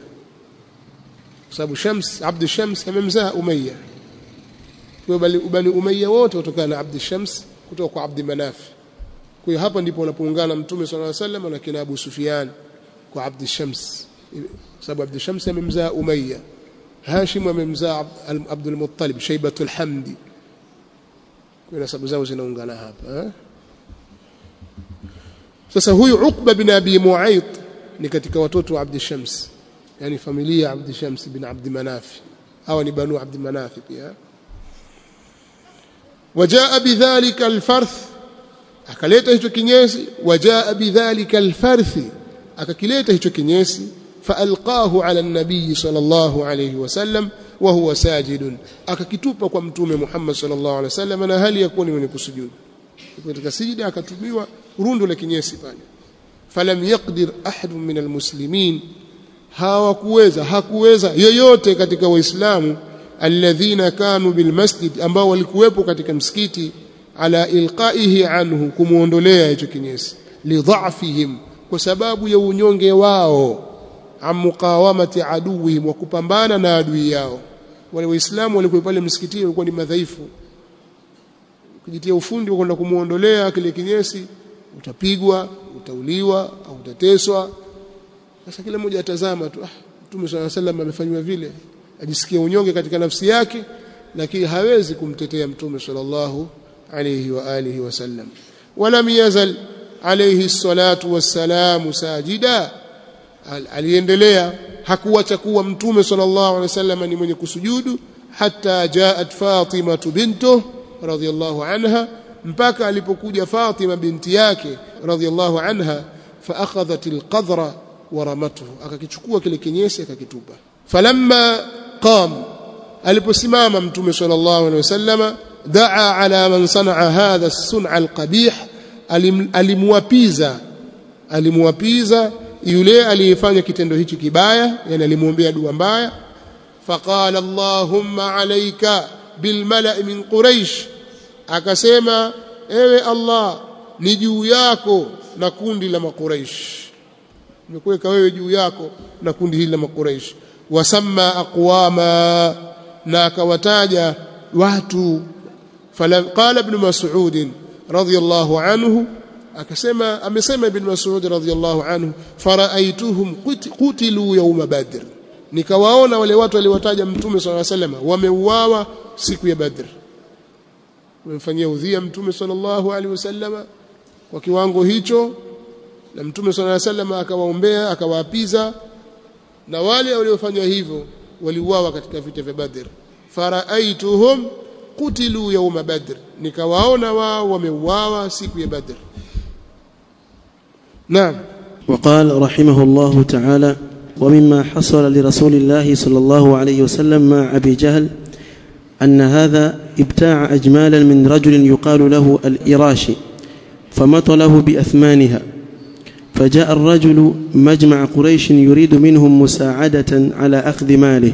kwa sababu Shams Abd Shams amemzaa Umayya kwa bani Umayya wote kutokana na Abd Shams kutoka kwa Abd Manaf kwa hiyo hapa ndipo wanapoungana Mtume صلى الله عليه وسلم na kina Abu Sufyan kwa Abd Shams kwa sababu Abd Shams amemzaa Umayya Hashim amemzaa Abdul Muttalib Shaibatul Hamdi kwa nasabu zao zinaungana hapa eh? sasa huyu Uqba bin Abi Mu'ayt ni katika watoto wa Abd Shams yani familia ya Abd Shams bin Abd Manaf hawa ni banu Abd Manaf pia wajaa bidhalika alfarth akaleta hicho kinyesi wajaa bidhalika alfarthi akakileta hicho kinyesi فألقاه على النبي صلى الله عليه وسلم وهو ساجد akakitupa kwa mtume Muhammad sallallahu alaihi wasallam na hali yakuwa ni mwenye kusujudu katika sijida akatumiwa rundo la kinyesi pale falam yaqdir ahad min almuslimin hawakuweza hakuweza yoyote katika waislamu alladhina kanu bilmasjid ambao walikuwepo katika msikiti ala ilqaihi anhu kumuondolea hicho kinyesi lidhafihim kwa sababu ya unyonge wao am muqawamati aduwihim wa kupambana na adui yao wale waislamu walikuwa pale msikitini walikuwa ni madhaifu kujitia ufundi kwenda kumuondolea kile kinyesi utapigwa utauliwa au utateswa sasa kila mmoja atazama tu ah Mtume صلى الله عليه وسلم amefanywa vile ajisikia unyonge katika nafsi yake lakini hawezi kumtetea Mtume sallallahu alayhi wa alihi wasallam walam yazal alayhi salatu wassalamu sajida aliendelea hakuacha kuwa mtume sallallahu alaihi wasallam ni mwenye kusujudu hatta jaat Fatima bintu radhiyallahu anha mpaka alipokuja Fatima binti yake radhiyallahu anha فأخذت القذر ورمته akakichukua kile kinyesi akakitupa falamma qam aliposimama mtume sallallahu alaihi wasallama daa ala man sanaa hadha as-sun'a al-qabih alimwapiza alimwapiza yule aliyefanya kitendo hichi kibaya yani alimwombea dua mbaya faqala allahumma alayka bilmala'i min quraish akasema ewe allah ni juu yako na kundi la makuraish nimekuweka wewe juu yako na kundi hili la makuraish wasamma aqwama na akawataja watu qala ibn mas'ud radiyallahu anhu akasema amesema ibn mas'ud radiyallahu anhu faraaituhum qutilu yawma badr nikawaona wale watu waliwataja mtume sallallahu alaihi wasallam wameuawa siku ya badr wamemfanyia udhia mtume sallallahu alaihi wasallam kwa kiwango hicho na mtume sallallahu alaihi wasallam akawaombea akawaapiza na wale waliofanya hivyo waliuawa katika vita vya badr faraaituhum qutilu yawma badr nikawaona wao wameuawa siku ya badr naam وقال رحمه الله تعالى ومما حصل لرسول الله صلى الله عليه وسلم مع أبي جهل أن هذا ابتاع أجمالا من رجل يقال له الإراشي فمطله بأثمانها فجاء الرجل مجمع قريش يريد منهم مساعدة على أخذ ماله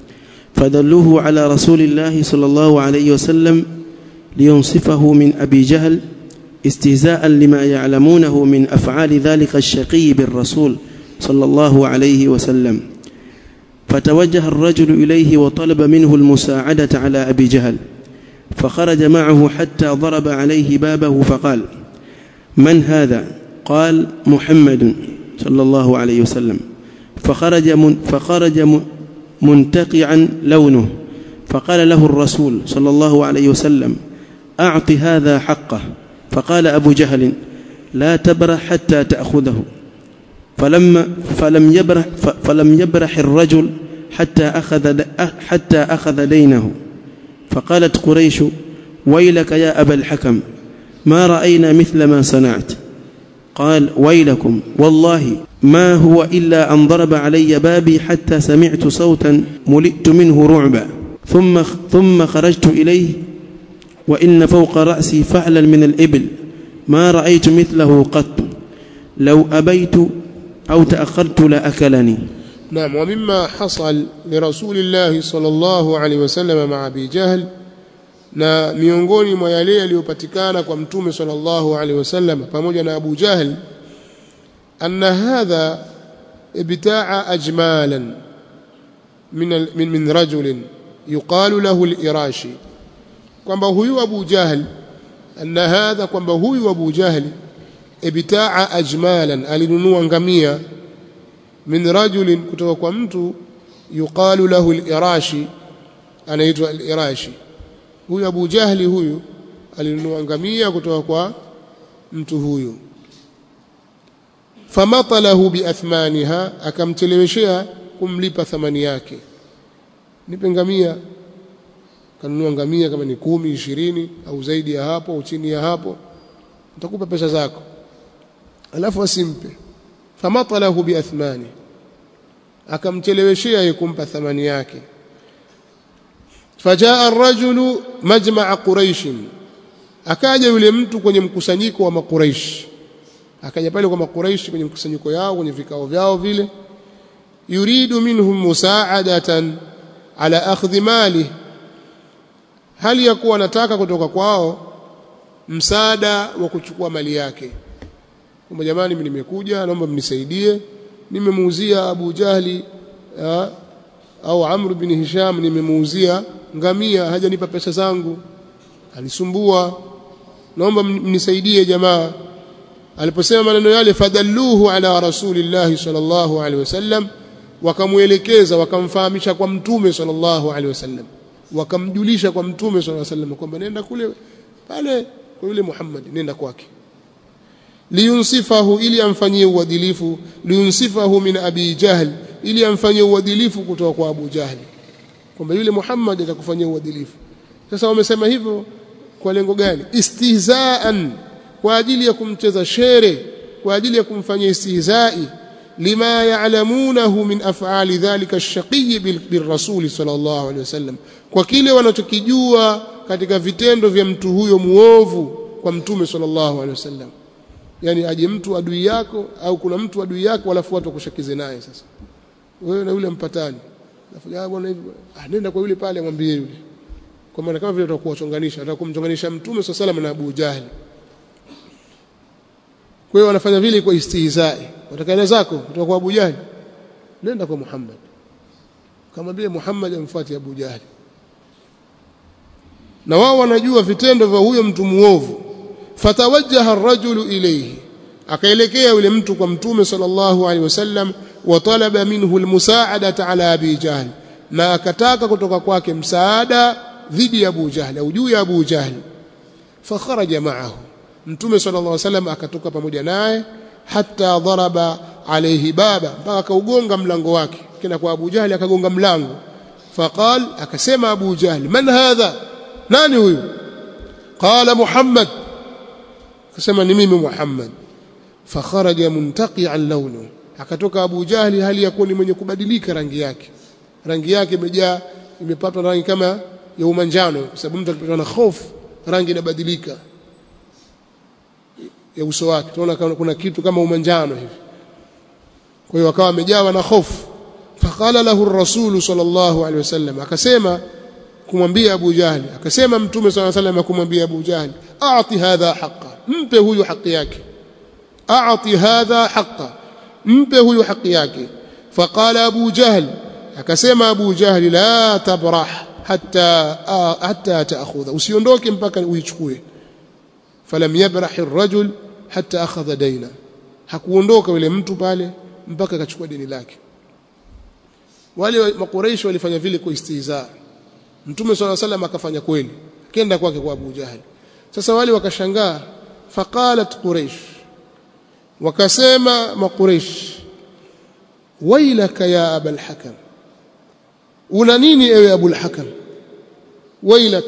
فدلوه على رسول الله صلى الله عليه وسلم لينصفه من أبي جهل استهزاء لما يعلمونه من أفعال ذلك الشقي بالرسول صلى الله عليه وسلم فتوجه الرجل إليه وطلب منه المساعدة على أبي جهل فخرج معه حتى ضرب عليه بابه فقال من هذا قال محمد صلى الله عليه وسلم فخرج من فخرج منتقعا لونه فقال له الرسول صلى الله عليه وسلم أعط هذا حقه فقال أبو جهل لا تبرح حتى تأخذه فلما فلم يبرح فلم يبرح الرجل حتى أخذ حتى أخذ دينه فقالت قريش ويلك يا أبا الحكم ما رأينا مثل ما صنعت قال ويلكم والله ما هو إلا أن ضرب علي بابي حتى سمعت صوتا ملئت منه رعبا ثم ثم خرجت إليه وإن فوق رأسي فعلا من الإبل ما رأيت مثله قط لو أبيت أو تأخرت لأكلني نعم ومما حصل لرسول الله صلى الله عليه وسلم مع أبي جهل na miongoni mwa yale yaliyopatikana kwa mtume sallallahu alaihi wasallam pamoja na Abu Jahl anna hadha ibtaa ajmalan min min, min rajulin yuqalu lahu al-irashi kwamba huyu Abu Jahl anna hadha kwamba huyu Abu Jahl ibtaa ajmalan alinunua ngamia min rajulin kutoka kwa mtu yuqalu lahu al-irashi anaitwa al-irashi huyu Abu Jahli huyu alinunua ngamia kutoka kwa mtu huyu famatalahu biathmaniha akamcheleweshea kumlipa thamani yake nipe ngamia kanunua ngamia kama ni kumi ishirini au zaidi ya hapo au chini ya hapo nitakupa pesa zako alafu asimpe famatalahu biathmani akamcheleweshea kumpa thamani yake fajaa ar-rajulu majma'a quraish akaja yule mtu kwenye mkusanyiko wa makuraish akaja pale kwa makuraish kwenye mkusanyiko yao kwenye vikao vyao vile yuridu minhum musa'adatan ala akhdhi mali hali ya kuwa anataka kutoka kwao msaada wa kuchukua mali yake kwamba jamani mimi nimekuja naomba mnisaidie nimemuuzia Abu Jahli ya, au Amr bin Hisham nimemuuzia ngamia hajanipa pesa zangu alisumbua naomba mnisaidie jamaa aliposema maneno yale fadalluhu ala rasulillahi sallallahu alaihi wasallam wakamuelekeza wakamfahamisha kwa mtume sallallahu alaihi wasallam wakamjulisha kwa mtume sallallahu alaihi wasallam kwamba nenda kule pale kwa yule Muhammad nenda kwake liyunsifahu ili amfanyie uadilifu liyunsifahu min abi jahl ili amfanyie uadilifu kutoka kwa Abu Jahl kwamba yule Muhammad atakufanyia uadilifu sasa wamesema hivyo kwa lengo gani istihzaan kwa ajili ya kumcheza shere kwa ajili ya kumfanyia istihzai lima ya'lamunahu min af'ali dhalika ash-shaqiy birrasul sallallahu alaihi wasallam kwa kile wanachokijua katika vitendo vya mtu huyo muovu kwa mtume sallallahu alaihi wasallam yani aje mtu adui yako au kuna mtu adui yako alafu watu wakushakize naye sasa wewe na yule mpatani Nafuja bwana hivi ah nenda kwa yule pale mwambie yule kwa maana kama vile utakuwa chonganisha atakumchonganisha mtume swalla salam na Abu Jahli kwa hiyo wanafanya vile kwa istihzai watakaenda zako kutoka kwa Abu Jahli nenda kwa Muhammad kama vile Muhammad amfuate Abu Jahli na wao wanajua vitendo vya huyo mtu muovu fatawajjaha ar-rajulu ilayhi akaelekea yule mtu kwa mtume sallallahu alaihi wasallam wa talaba minhu almusaadata ala abi jahl na akataka kutoka kwake msaada dhidi ya Abu Jahl au juu ya Abu Jahl fakharaja ma'ahu mtume sallallahu alaihi wasallam akatoka pamoja naye hatta daraba alayhi baba mpaka akaugonga mlango wake kina kwa Abu Jahl akagonga mlango faqal akasema Abu Jahl man hadha nani huyu qala Muhammad akasema ni mimi Muhammad fakharaja muntaqian lawnu akatoka Abu Jahli hali yakuwa ni mwenye kubadilika rangi yake rangi yake imejaa imepatwa rangi kama ya umanjano kwa sababu mtu akipatwa na hofu rangi inabadilika ya uso wake tunaona kuna kitu kama umanjano hivi kwa hiyo akawa amejawa na hofu faqala lahu ar-rasul sallallahu alaihi wasallam akasema kumwambia Abu Jahli akasema mtume sallallahu alaihi wasallam kumwambia Abu Jahli aati hadha haqa mpe huyu haki yake aati hadha haqa mpe huyu haki yake faqala Abu Jahl akasema Abu Jahl la tabrah hatta hatta taakhudha usiondoke mpaka uichukue falam yabrah ar-rajul hatta akhadha daina hakuondoka yule mtu pale mpaka akachukua deni lake wale makuraishi walifanya vile kwa istihza mtume swalla salam akafanya kweli kenda kwake kwa Abu Jahl sasa wale wakashangaa faqalat quraish wakasema makuraish wailaka ya abul hakam una nini ewe abul hakam wailak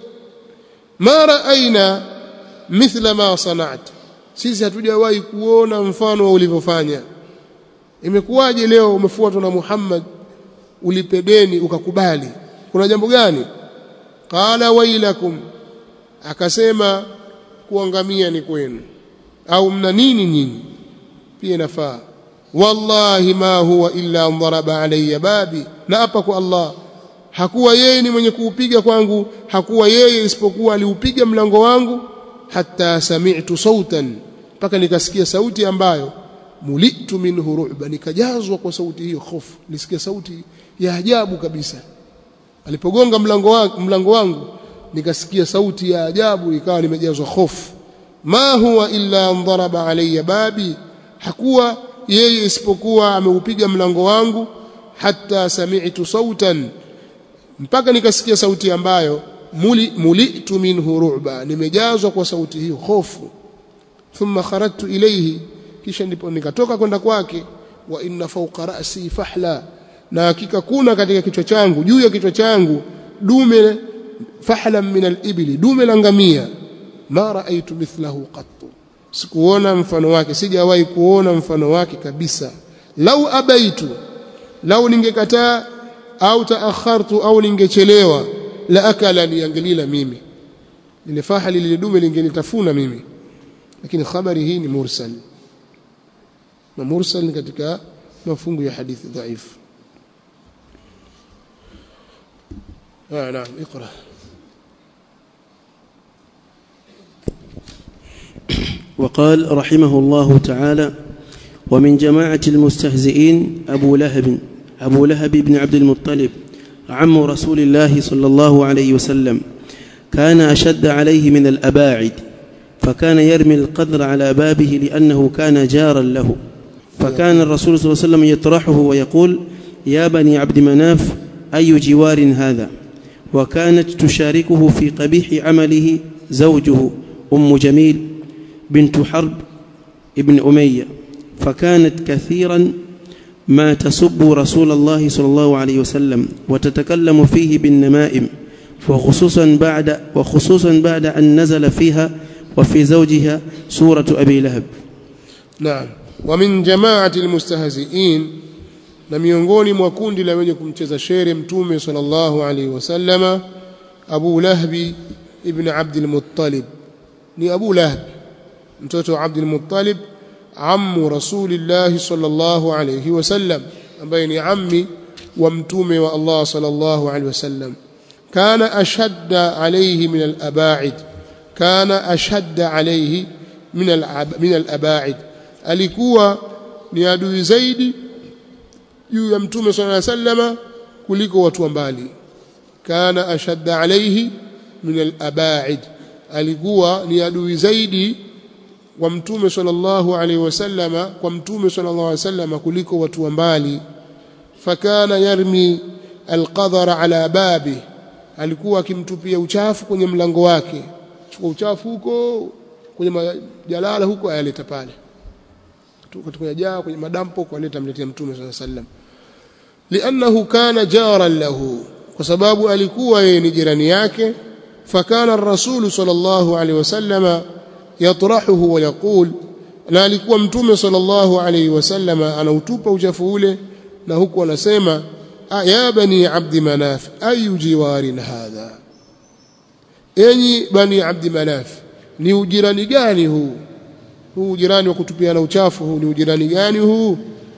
ma raaina mithla ma sana'at sisi hatujawahi kuona mfano wa ulivyofanya imekuwaje leo umefuatwa na Muhammad ulipe deni ukakubali kuna jambo gani qala wailakum akasema kuangamia ni kwenu au mna nini nyinyi pia inafaa wallahi ma huwa illa dharaba alayya babi na hapa kwa Allah hakuwa yeye ni mwenye kuupiga kwangu hakuwa yeye isipokuwa aliupiga mlango wangu hatta sami'tu sautan mpaka nikasikia sauti ambayo mulitu minhu ru'ba nikajazwa kwa sauti hiyo hofu nisikia sauti ya ajabu kabisa alipogonga mlango wangu, mlango wangu nikasikia sauti ya ajabu ikawa nimejazwa hofu ma huwa illa dharaba alayya babi hakuwa yeye isipokuwa ameupiga mlango wangu hatta sami'tu sautan mpaka nikasikia sauti ambayo muli mulitu minhu ru'ba nimejazwa kwa sauti hiyo hofu thumma kharajtu ilayhi kisha ndipo nikatoka kwenda kwake wa inna fawqa ra'si fahla na hakika kuna katika kichwa changu juu ya kichwa changu dume fahla min al-ibli dume la ngamia ma raaitu mithlahu qattu sikuona mfano wake sijawahi kuona mfano wake kabisa lau abaitu lau ningekataa au taakhartu au ningechelewa la akala niangelila mimi lile fahali lile dume lingenitafuna mimi lakini habari hii ni mursal na mursal ni katika mafungu ya hadithi dhaifu آه نعم اقرأ وقال رحمه الله تعالى ومن جماعة المستهزئين أبو لهب أبو لهب بن عبد المطلب عم رسول الله صلى الله عليه وسلم كان أشد عليه من الأباعد فكان يرمي القدر على بابه لأنه كان جارا له فكان الرسول صلى الله عليه وسلم يطرحه ويقول يا بني عبد مناف أي جوار هذا وكانت تشاركه في قبيح عمله زوجه أم جميل بنت حرب ابن أمية فكانت كثيرا ما تسب رسول الله صلى الله عليه وسلم وتتكلم فيه بالنمائم وخصوصا بعد وخصوصا بعد أن نزل فيها وفي زوجها سورة أبي لهب naam wa min jamaati almustahzi'in na miongoni mwa kundi la wenye kumcheza shere mtume sallallahu alaihi wasallama Abu Lahbi ibn Abd al-Muttalib ni Abu Lahb mtoto wa Abd al-Muttalib ammu Rasulillah sallallahu alaihi wasallam ambaye ni ammi wa mtume wa Allah sallallahu alaihi wasallam kana ashadda alayhi min al-aba'id kana ashadda alayhi min min al-aba'id alikuwa ni adui zaidi juu ya mtume sallallahu alaihi wasallama kuliko watu wa mbali kana ashadda alayhi min al-aba'id alikuwa ni adui zaidi wa mtume sallallahu alaihi wasallama kwa mtume sallallahu alaihi wasallama kuliko watu wa mbali fakana yarmi alqadhara ala babi alikuwa akimtupia uchafu kwenye mlango wake chukua uchafu huko kwenye majalala huko ayaleta pale kwenye jaa kwenye madampo kualeta mletea mtume sallallahu alaihi wasallam liannahu kana jaran lahu kwa sababu alikuwa yeye ni jirani yake fakana ar-rasul sallallahu alaihi wasallama yatrahuhu wa yaqul na alikuwa mtume sallallahu alaihi wasallama anautupa uchafu ule na huku anasema ya bani abdi manaf ayu jiwarin hadha enyi bani abdi manaf ni ujirani gani huu huu ujirani wa kutupiana uchafu huu ni ujirani gani huu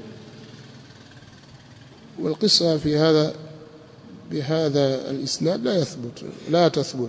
والقصة في هذا بهذا الإسناد لا يثبت لا تثبت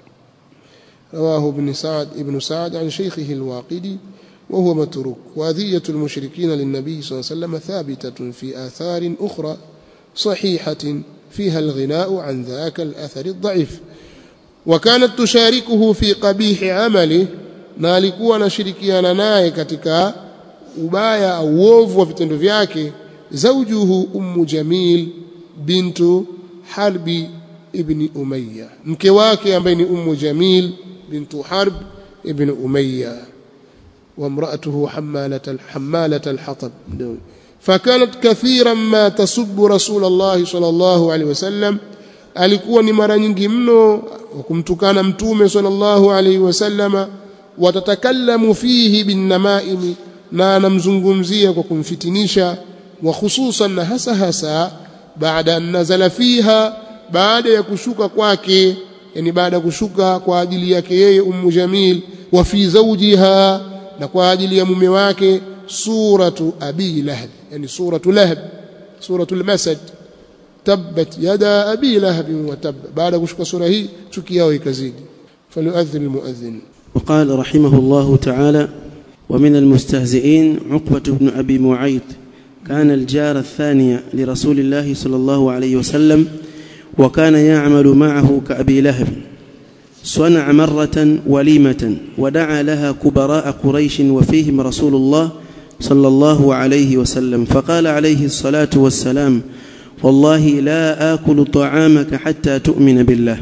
رواه ابن سعد ابن سعد عن شيخه الواقدي وهو متروك وأذية المشركين للنبي صلى الله عليه وسلم ثابتة في آثار أخرى صحيحة فيها الغناء عن ذاك الأثر الضعيف وكانت تشاركه في قبيح عمله na alikuwa anashirikiana naye katika ubaya au uovu wa vitendo vyake zawjuhu ummu jamil bintu harbi ibn umayya mke wake ambaye ni ummu jamil bintu harb ibn umayya وامرأته حمالة حمالة الحطب فكانت كثيرا ما تسب رسول الله صلى الله عليه وسلم alikuwa ni mara nyingi mno kumtukana mtume sallallahu alaihi wasallama watatakallamu fihi binnamaimi na anamzungumzia kwa kumfitinisha wa hususan na hasa hasa baada an nazala fiha baada ya kushuka kwake yani baada ya kushuka kwa ajili yake yeye ummu jamil wa fi zawjiha na kwa ajili ya mume wake suratu abi lahab yani suratu lahab suratu al-masad tabbat yada abi lahab wa tab baada kushuka sura hii chuki yao ikazidi falyuadhin almuadhin وقال رحمه الله تعالى ومن المستهزئين عقبة بن أبي معيط كان الجار الثاني لرسول الله صلى الله عليه وسلم وكان يعمل معه كأبي لهب صنع مرة وليمة ودعا لها كبراء قريش وفيهم رسول الله صلى الله عليه وسلم فقال عليه الصلاة والسلام والله لا آكل طعامك حتى تؤمن بالله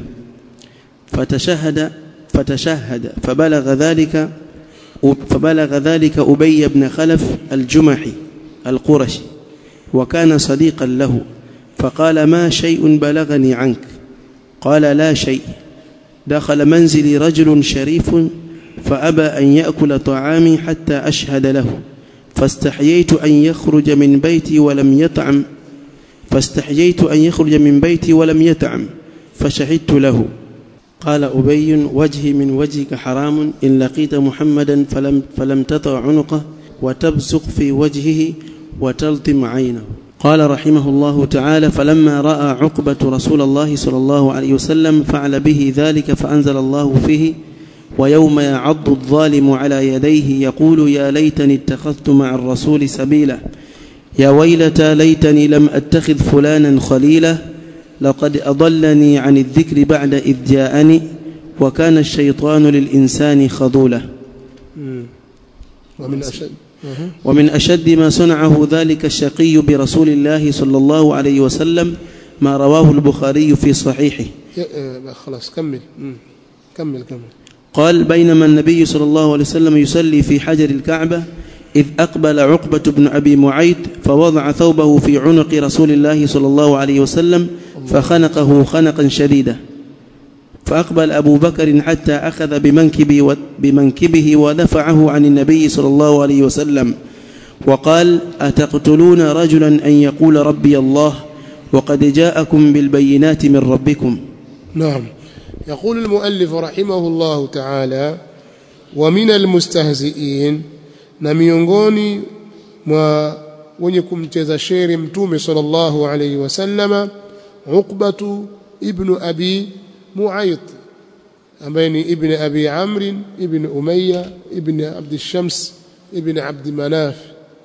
فتشهد فتشهد فبلغ ذلك فبلغ ذلك أبي بن خلف الجمحي القرشي وكان صديقا له فقال ما شيء بلغني عنك قال لا شيء دخل منزلي رجل شريف فأبى أن يأكل طعامي حتى أشهد له فاستحييت أن يخرج من بيتي ولم يطعم فاستحييت أن يخرج من بيتي ولم يطعم فشهدت له قال أبي وجهي من وجهك حرام إن لقيت محمدا فلم, فلم تطع عنقه وتبصق في وجهه وتلطم عينه قال رحمه الله تعالى فلما راى عقبه رسول الله صلى الله عليه وسلم فعل به ذلك فانزل الله فيه ويوم يعض الظالم على يديه يقول يا ليتني اتخذت مع الرسول سبيلا يا ويلتى ليتني لم اتخذ فلانا خليلا لقد اضلني عن الذكر بعد اذ جاءني وكان الشيطان للانسان خذولا ومن أشد ومن أشد ما صنعه ذلك الشقي برسول الله صلى الله عليه وسلم ما رواه البخاري في صحيحه خلاص كمل كمل كمل قال بينما النبي صلى الله عليه وسلم يصلي في حجر الكعبة إذ أقبل عقبة بن أبي معيط فوضع ثوبه في عنق رسول الله صلى الله عليه وسلم فخنقه خنقا شديدا فأقبل أبو بكر حتى أخذ بمنكبه, بمنكبه ودفعه عن النبي صلى الله عليه وسلم وقال أتقتلون رجلا أن يقول ربي الله وقد جاءكم بالبينات من ربكم نعم يقول المؤلف رحمه الله تعالى ومن المستهزئين na miongoni mwa wenye kumcheza sheri mtume sallallahu alayhi wasallama Uqbatu ibn Abi Mu'ayt ambaye ni ibn Abi Amr ibn Umayya ibn Abd Shams ibn Abd Manaf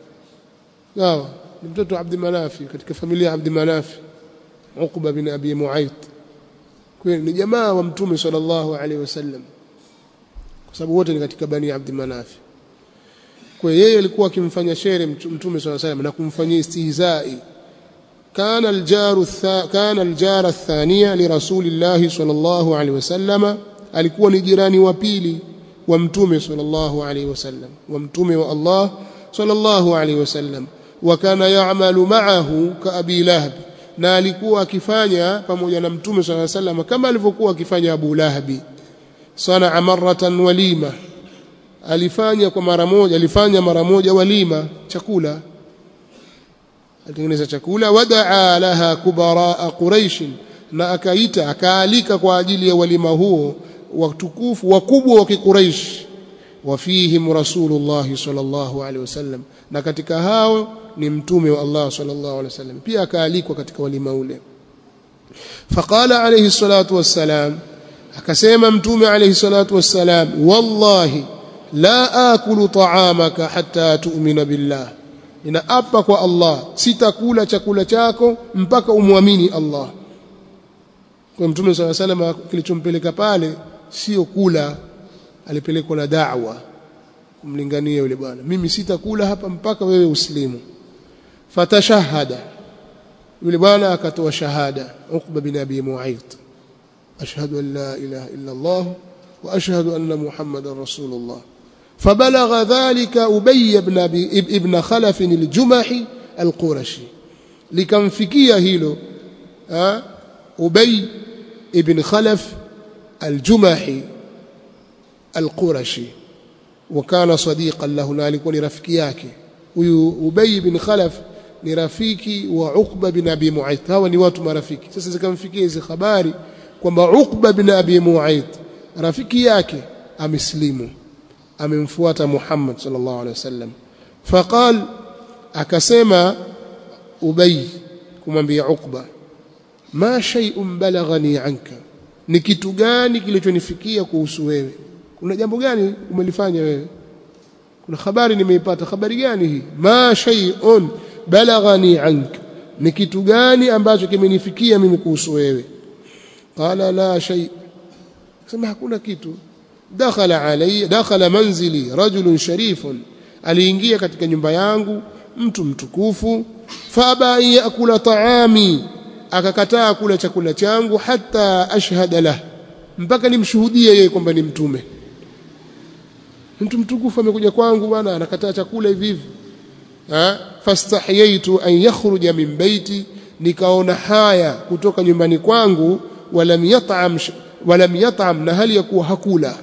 sawa ni mtoto Abd Manaf katika familia ya Abd Manaf Uqba bin Abi Mu'ayt kwa ni jamaa wa mtume sallallahu alayhi wasallam kwa sababu wote ni katika bani Abd Manaf kwa yeye alikuwa akimfanya shere mtume sallallahu alayhi wasallam na kumfanyia istihzai كان الجار الثا كان الجار الثانية لرسول الله صلى الله عليه وسلم alikuwa ni jirani wa pili wa mtume sallallahu alayhi wasallam wa mtume wa Allah sallallahu alayhi wasallam wa kana ya'malu ma'ahu ka abi lahab na alikuwa akifanya pamoja na mtume sallallahu alayhi wasallam kama alivyokuwa akifanya Abu Lahabi sana maratan walima alifanya kwa mara moja alifanya mara moja walima chakula alitengeneza chakula wadaa laha kubara quraish na akaita akaalika kwa ajili ya walima huo watukufu wakubwa wa kiquraish wafihim rasulullah sallallahu alaihi wasallam na katika hao ni mtume wa Allah sallallahu alaihi wasallam pia akaalikwa katika walima ule faqala alayhi salatu wassalam akasema mtume alayhi salatu wassalam wallahi la akulu ta'amaka hatta tu'mina billah ninaapa kwa Allah sitakula chakula chako mpaka umwamini Allah kwa mtume swalla sallam kilichompeleka pale sio kula alipelekwa na da'wa kumlingania yule bwana mimi sitakula hapa mpaka wewe uslimu fatashahada yule bwana akatoa shahada Uqba bin Abi Mu'ayth ashhadu an la ilaha illa Allah wa ashhadu anna Muhammadar Rasulullah فبلغ ذلك أبي بن, ابن خلف الجمحي القرشي likamfikia hilo Ubay ibn Khalaf al-Jumahi al-Qurashi wakana sadiqan lahu na alikuwa ni rafiki yake huyu Ubay ibn Khalaf ni rafiki wa Uqba bin Abi Mu'ayth hawa ni watu marafiki sasa zikamfikia hizi habari kwamba Uqba bin Abi Mu'ayth rafiki yake ameslimu amemfuata Muhammad sallallahu alaihi wasallam faqal akasema Ubay kumwambia Uqba ma shay'un balaghani anka ni kitu gani kilichonifikia kuhusu wewe kuna jambo gani umelifanya wewe kuna habari nimeipata habari gani hii ma shay'un balaghani anka ni kitu gani ambacho kimenifikia mimi kuhusu wewe qala la shay sema hakuna kitu dakhala alayya dakhala manzili rajulun sharifun aliingia katika nyumba yangu mtu mtukufu faba yakula taami akakataa kula chakula changu hata ashhada lah mpaka nimshuhudie yeye kwamba ni mtume mtu mtukufu amekuja kwangu bwana anakataa chakula hivi hivi fastahyaitu an yakhruja min baiti nikaona haya kutoka nyumbani kwangu walam yat'am walam yat'am na hali ya kuwa hakula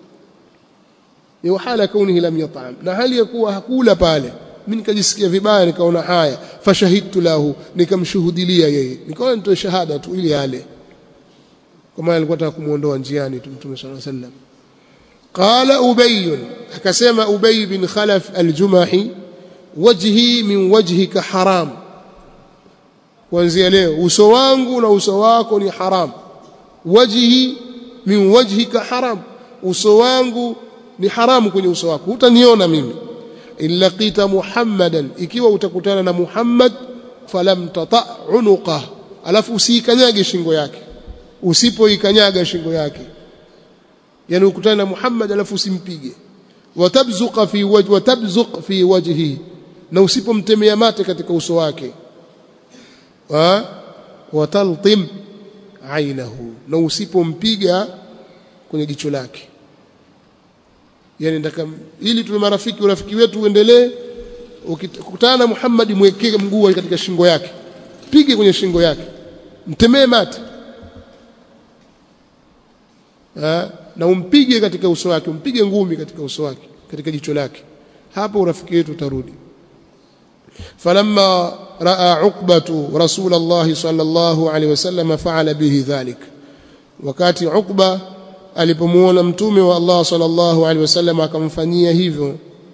ni hala kaunihi lam yat'am na hali ya kuwa hakula pale mimi nikajisikia vibaya nikaona haya fashahidtu lahu nikamshuhudilia yeye nikaona nitoe shahada tu ili ale kwa maana alikuwa anataka kumuondoa njiani tu mtume sallallahu alaihi wasallam qala ubay akasema ubay bin khalaf al-jumahi wajhi min wajhika haram kuanzia leo uso wangu na uso wako ni haram wajhi min wajhika haram uso wangu ni haramu kwenye uso wako hutaniona mimi illa qita muhammadan ikiwa utakutana na muhammad falam tata unuqa alafu usikanyage shingo yake usipoikanyaga shingo yake yani ukutana na muhammad alafu usimpige watabzuqa fi wajhi watabzuq fi wajhi na usipomtemea mate katika uso wake wa wataltim ainahu na usipompiga kwenye jicho lake yani ndaka ili tuwe marafiki urafiki wetu uendelee ukikutana na Muhammad mwekee mguu katika shingo yake pige kwenye shingo yake mtemee mate ha? na umpige katika uso wake umpige ngumi katika uso wake katika jicho lake hapo urafiki wetu utarudi falamma raa uqbatu rasul Allah sallallahu alaihi wasallam faala bihi dhalik wakati uqba alipomuona mtume wa Allah sallallahu alaihi wasallam akamfanyia hivyo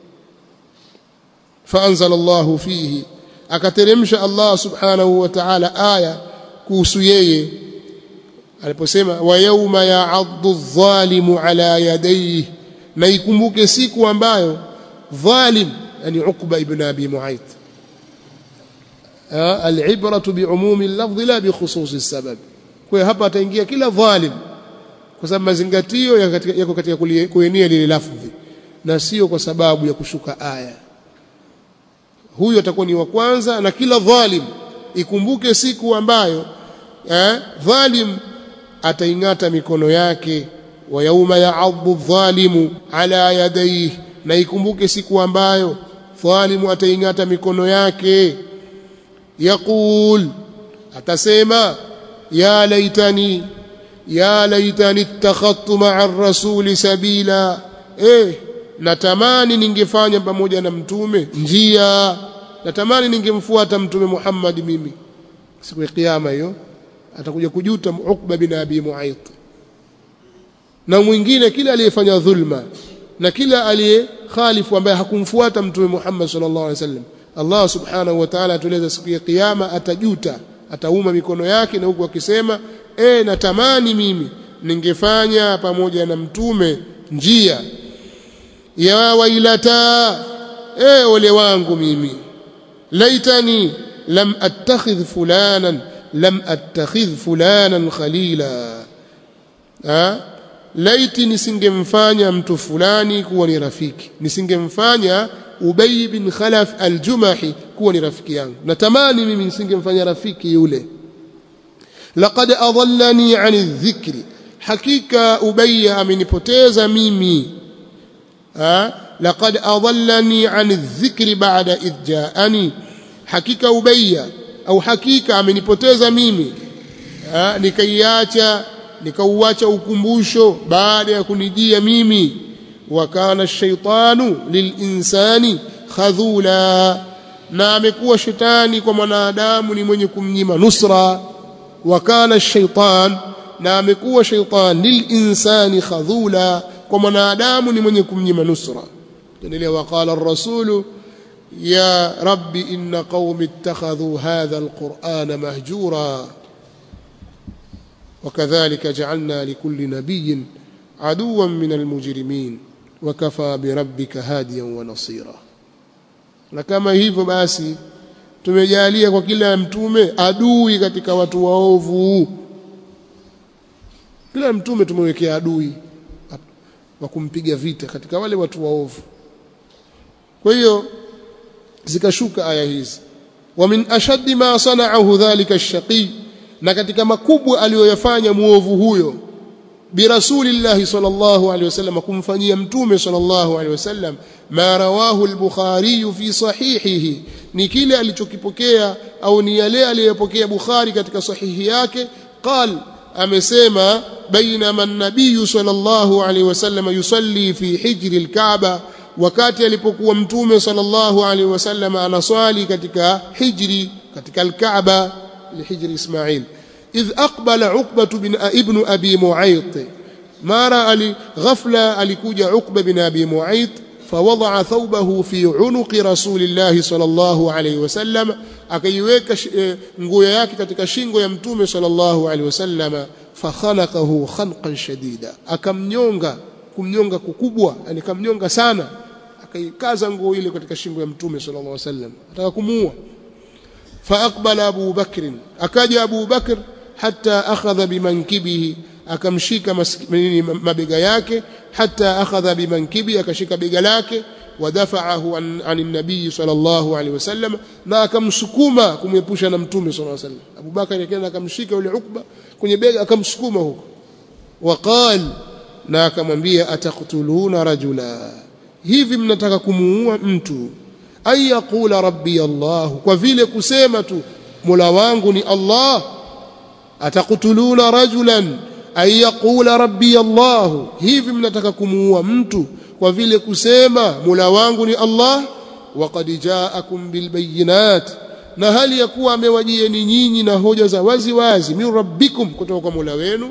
faanzala Allah fihi akateremsha Allah subhanahu wa ta'ala aya kuhusu yeye aliposema wa yauma ya'addu adh-dhalimu ala yadayhi na ikumbuke siku ambayo dhalim yani Uqba ibn Abi Mu'ayth al-ibratu bi'umumi al-lafdh la bi khususi as-sabab kwa hapa ataingia kila dhalim kwa sababu mazingatio yako katika kuenea lile lafdhi na sio kwa sababu ya kushuka aya huyo atakuwa ni wa kwanza na kila dhalim ikumbuke siku ambayo eh, dhalim ataingata mikono yake wa yauma ya'adhu dhalimu ala yadayhi na ikumbuke siku ambayo dhalimu ataingata mikono yake yaqul atasema ya laitani ya laitani ittakhadtu ma'a ar-rasuli sabila eh natamani ningefanya pamoja na mtume njia natamani ningemfuata mtume Muhammad mimi siku ya kiyama hiyo atakuja kujuta Uqba bin Abi Mu'ayth na mwingine kila aliyefanya dhulma na kila aliyekhalifu ambaye hakumfuata mtume Muhammad sallallahu alaihi wasallam Allah subhanahu wa ta'ala atueleza siku ya kiyama atajuta atauma mikono yake na huku akisema e natamani mimi ningefanya pamoja na mtume njia ya wailata e ole wangu mimi laitani lam attakhidh fulanan lam attakhidh fulanan khalila ha laiti nisingemfanya mtu fulani kuwa ni rafiki nisingemfanya Ubay bin Khalaf al-Jumahi kuwa ni rafiki yangu natamani mimi nisingemfanya rafiki yule laqad adallani an adh-dhikri hakika Ubay amenipoteza mimi ha laqad adallani an adh-dhikri ba'da idh ja'ani hakika Ubay au hakika amenipoteza mimi ha nikaiacha nikauacha ukumbusho baada ya kunijia mimi wa kana ash-shaytanu lilinsani khadhula na amekuwa shetani kwa mwanadamu ni mwenye kumnyima nusra wa kana ash-shaytan na amekuwa shaytan lilinsani khadhula kwa mwanadamu ni mwenye kumnyima nusra endelea waqala ar-rasulu ya rabbi inna qaumi ittakhadhu hadha al-qur'ana mahjura وكذلك جعلنا لكل نبي عدوا من المجرمين وكفى بربك هاديا ونصيرا na kama hivyo basi tumejalia kwa kila mtume adui katika watu waovu kila mtume tumewekea adui wa kumpiga vita katika wale watu waovu kwa hiyo zikashuka aya hizi wa min ashaddi ma sana'ahu dhalika ash-shaqi na katika makubwa aliyoyafanya muovu huyo birasulillahi sallallahu alaihi wasallam kumfanyia mtume sallallahu alaihi wasallam ma rawahu al-bukhari fi sahihihi ni kile alichokipokea au ni yale aliyopokea bukhari katika sahihi yake qal amesema bainama an-nabiy sallallahu alaihi wasallam yusalli fi hijri al-kaaba wakati alipokuwa mtume sallallahu alaihi wasallam anaswali katika hijri katika al-kaaba لحجر إسماعيل إذ أقبل عقبة بن ابن أبي معيط ما رأى غفلة ألكوج عقبة بن أبي معيط فوضع ثوبه في عنق رسول الله صلى الله عليه وسلم akaiweka nguo yake katika shingo ya mtume sallallahu alaihi wasallam fakhanaqahu khanqan shadida akamnyonga kumnyonga kukubwa yani kamnyonga sana akaikaza nguo ile katika shingo ya mtume sallallahu alaihi wasallam ataka kumuua فأقبل أبو بكر أكاد أبو بكر حتى أخذ بمنكبه akamshika mabega yake hata akhadha bimankibi akashika bega lake wadafa'ahu an, an nabii sallallahu alaihi wasallam na akamsukuma kumepusha na mtume sallallahu alaihi wasallam Abu Bakar akaenda akamshika yule Ukba kwenye bega akamsukuma huko waqal na akamwambia ataqtuluna rajula hivi mnataka kumuua mtu ay yaqula rabbi Allah kwa vile kusema tu Mola wangu ni Allah ataqtuluna rajulan ayaqula rabbi Allah hivi mnataka kumuua mtu kwa vile kusema mula wangu ni Allah waqad ja'akum bilbayinat na hali ya kuwa amewajieni nyinyi na hoja za wazi wazi min rabbikum kutoka kwa Mola wenu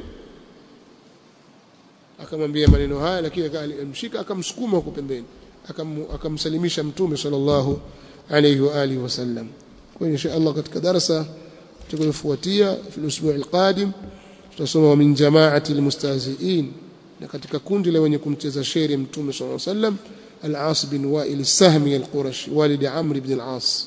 akamwambia maneno haya lakini akamshika akamsukuma huko pembeni akamsalimisha mtume sallallahu alayhi wa alihi wasallam kwa insha Allah katika darasa tutakayofuatia fi al-usbu' al-qadim tutasoma wa min jama'ati al-mustahzi'in na katika kundi la wenye kumcheza shairi mtume sallallahu alayhi wasallam al-As bin Wa'il al-Sahmi al-Qurashi walid Amr ibn al-As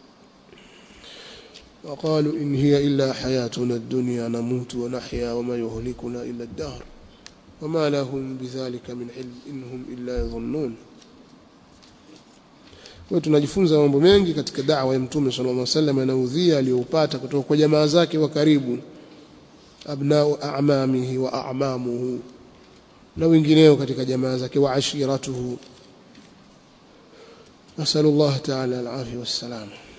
وقالوا إن هي إلا حياتنا الدنيا نموت ونحيا وما يهلكنا إلا الدهر وما لهم بذلك من علم إنهم إلا يظنون kwa tunajifunza mambo mengi katika da'wa ya mtume sallallahu alaihi wasallam na udhia aliyopata kutoka kwa jamaa zake wa karibu abnao a'mamihi wa a'mamuhu na wengineo katika jamaa zake wa ashiratuhu nasallallahu ta'ala al-afiyah was-salam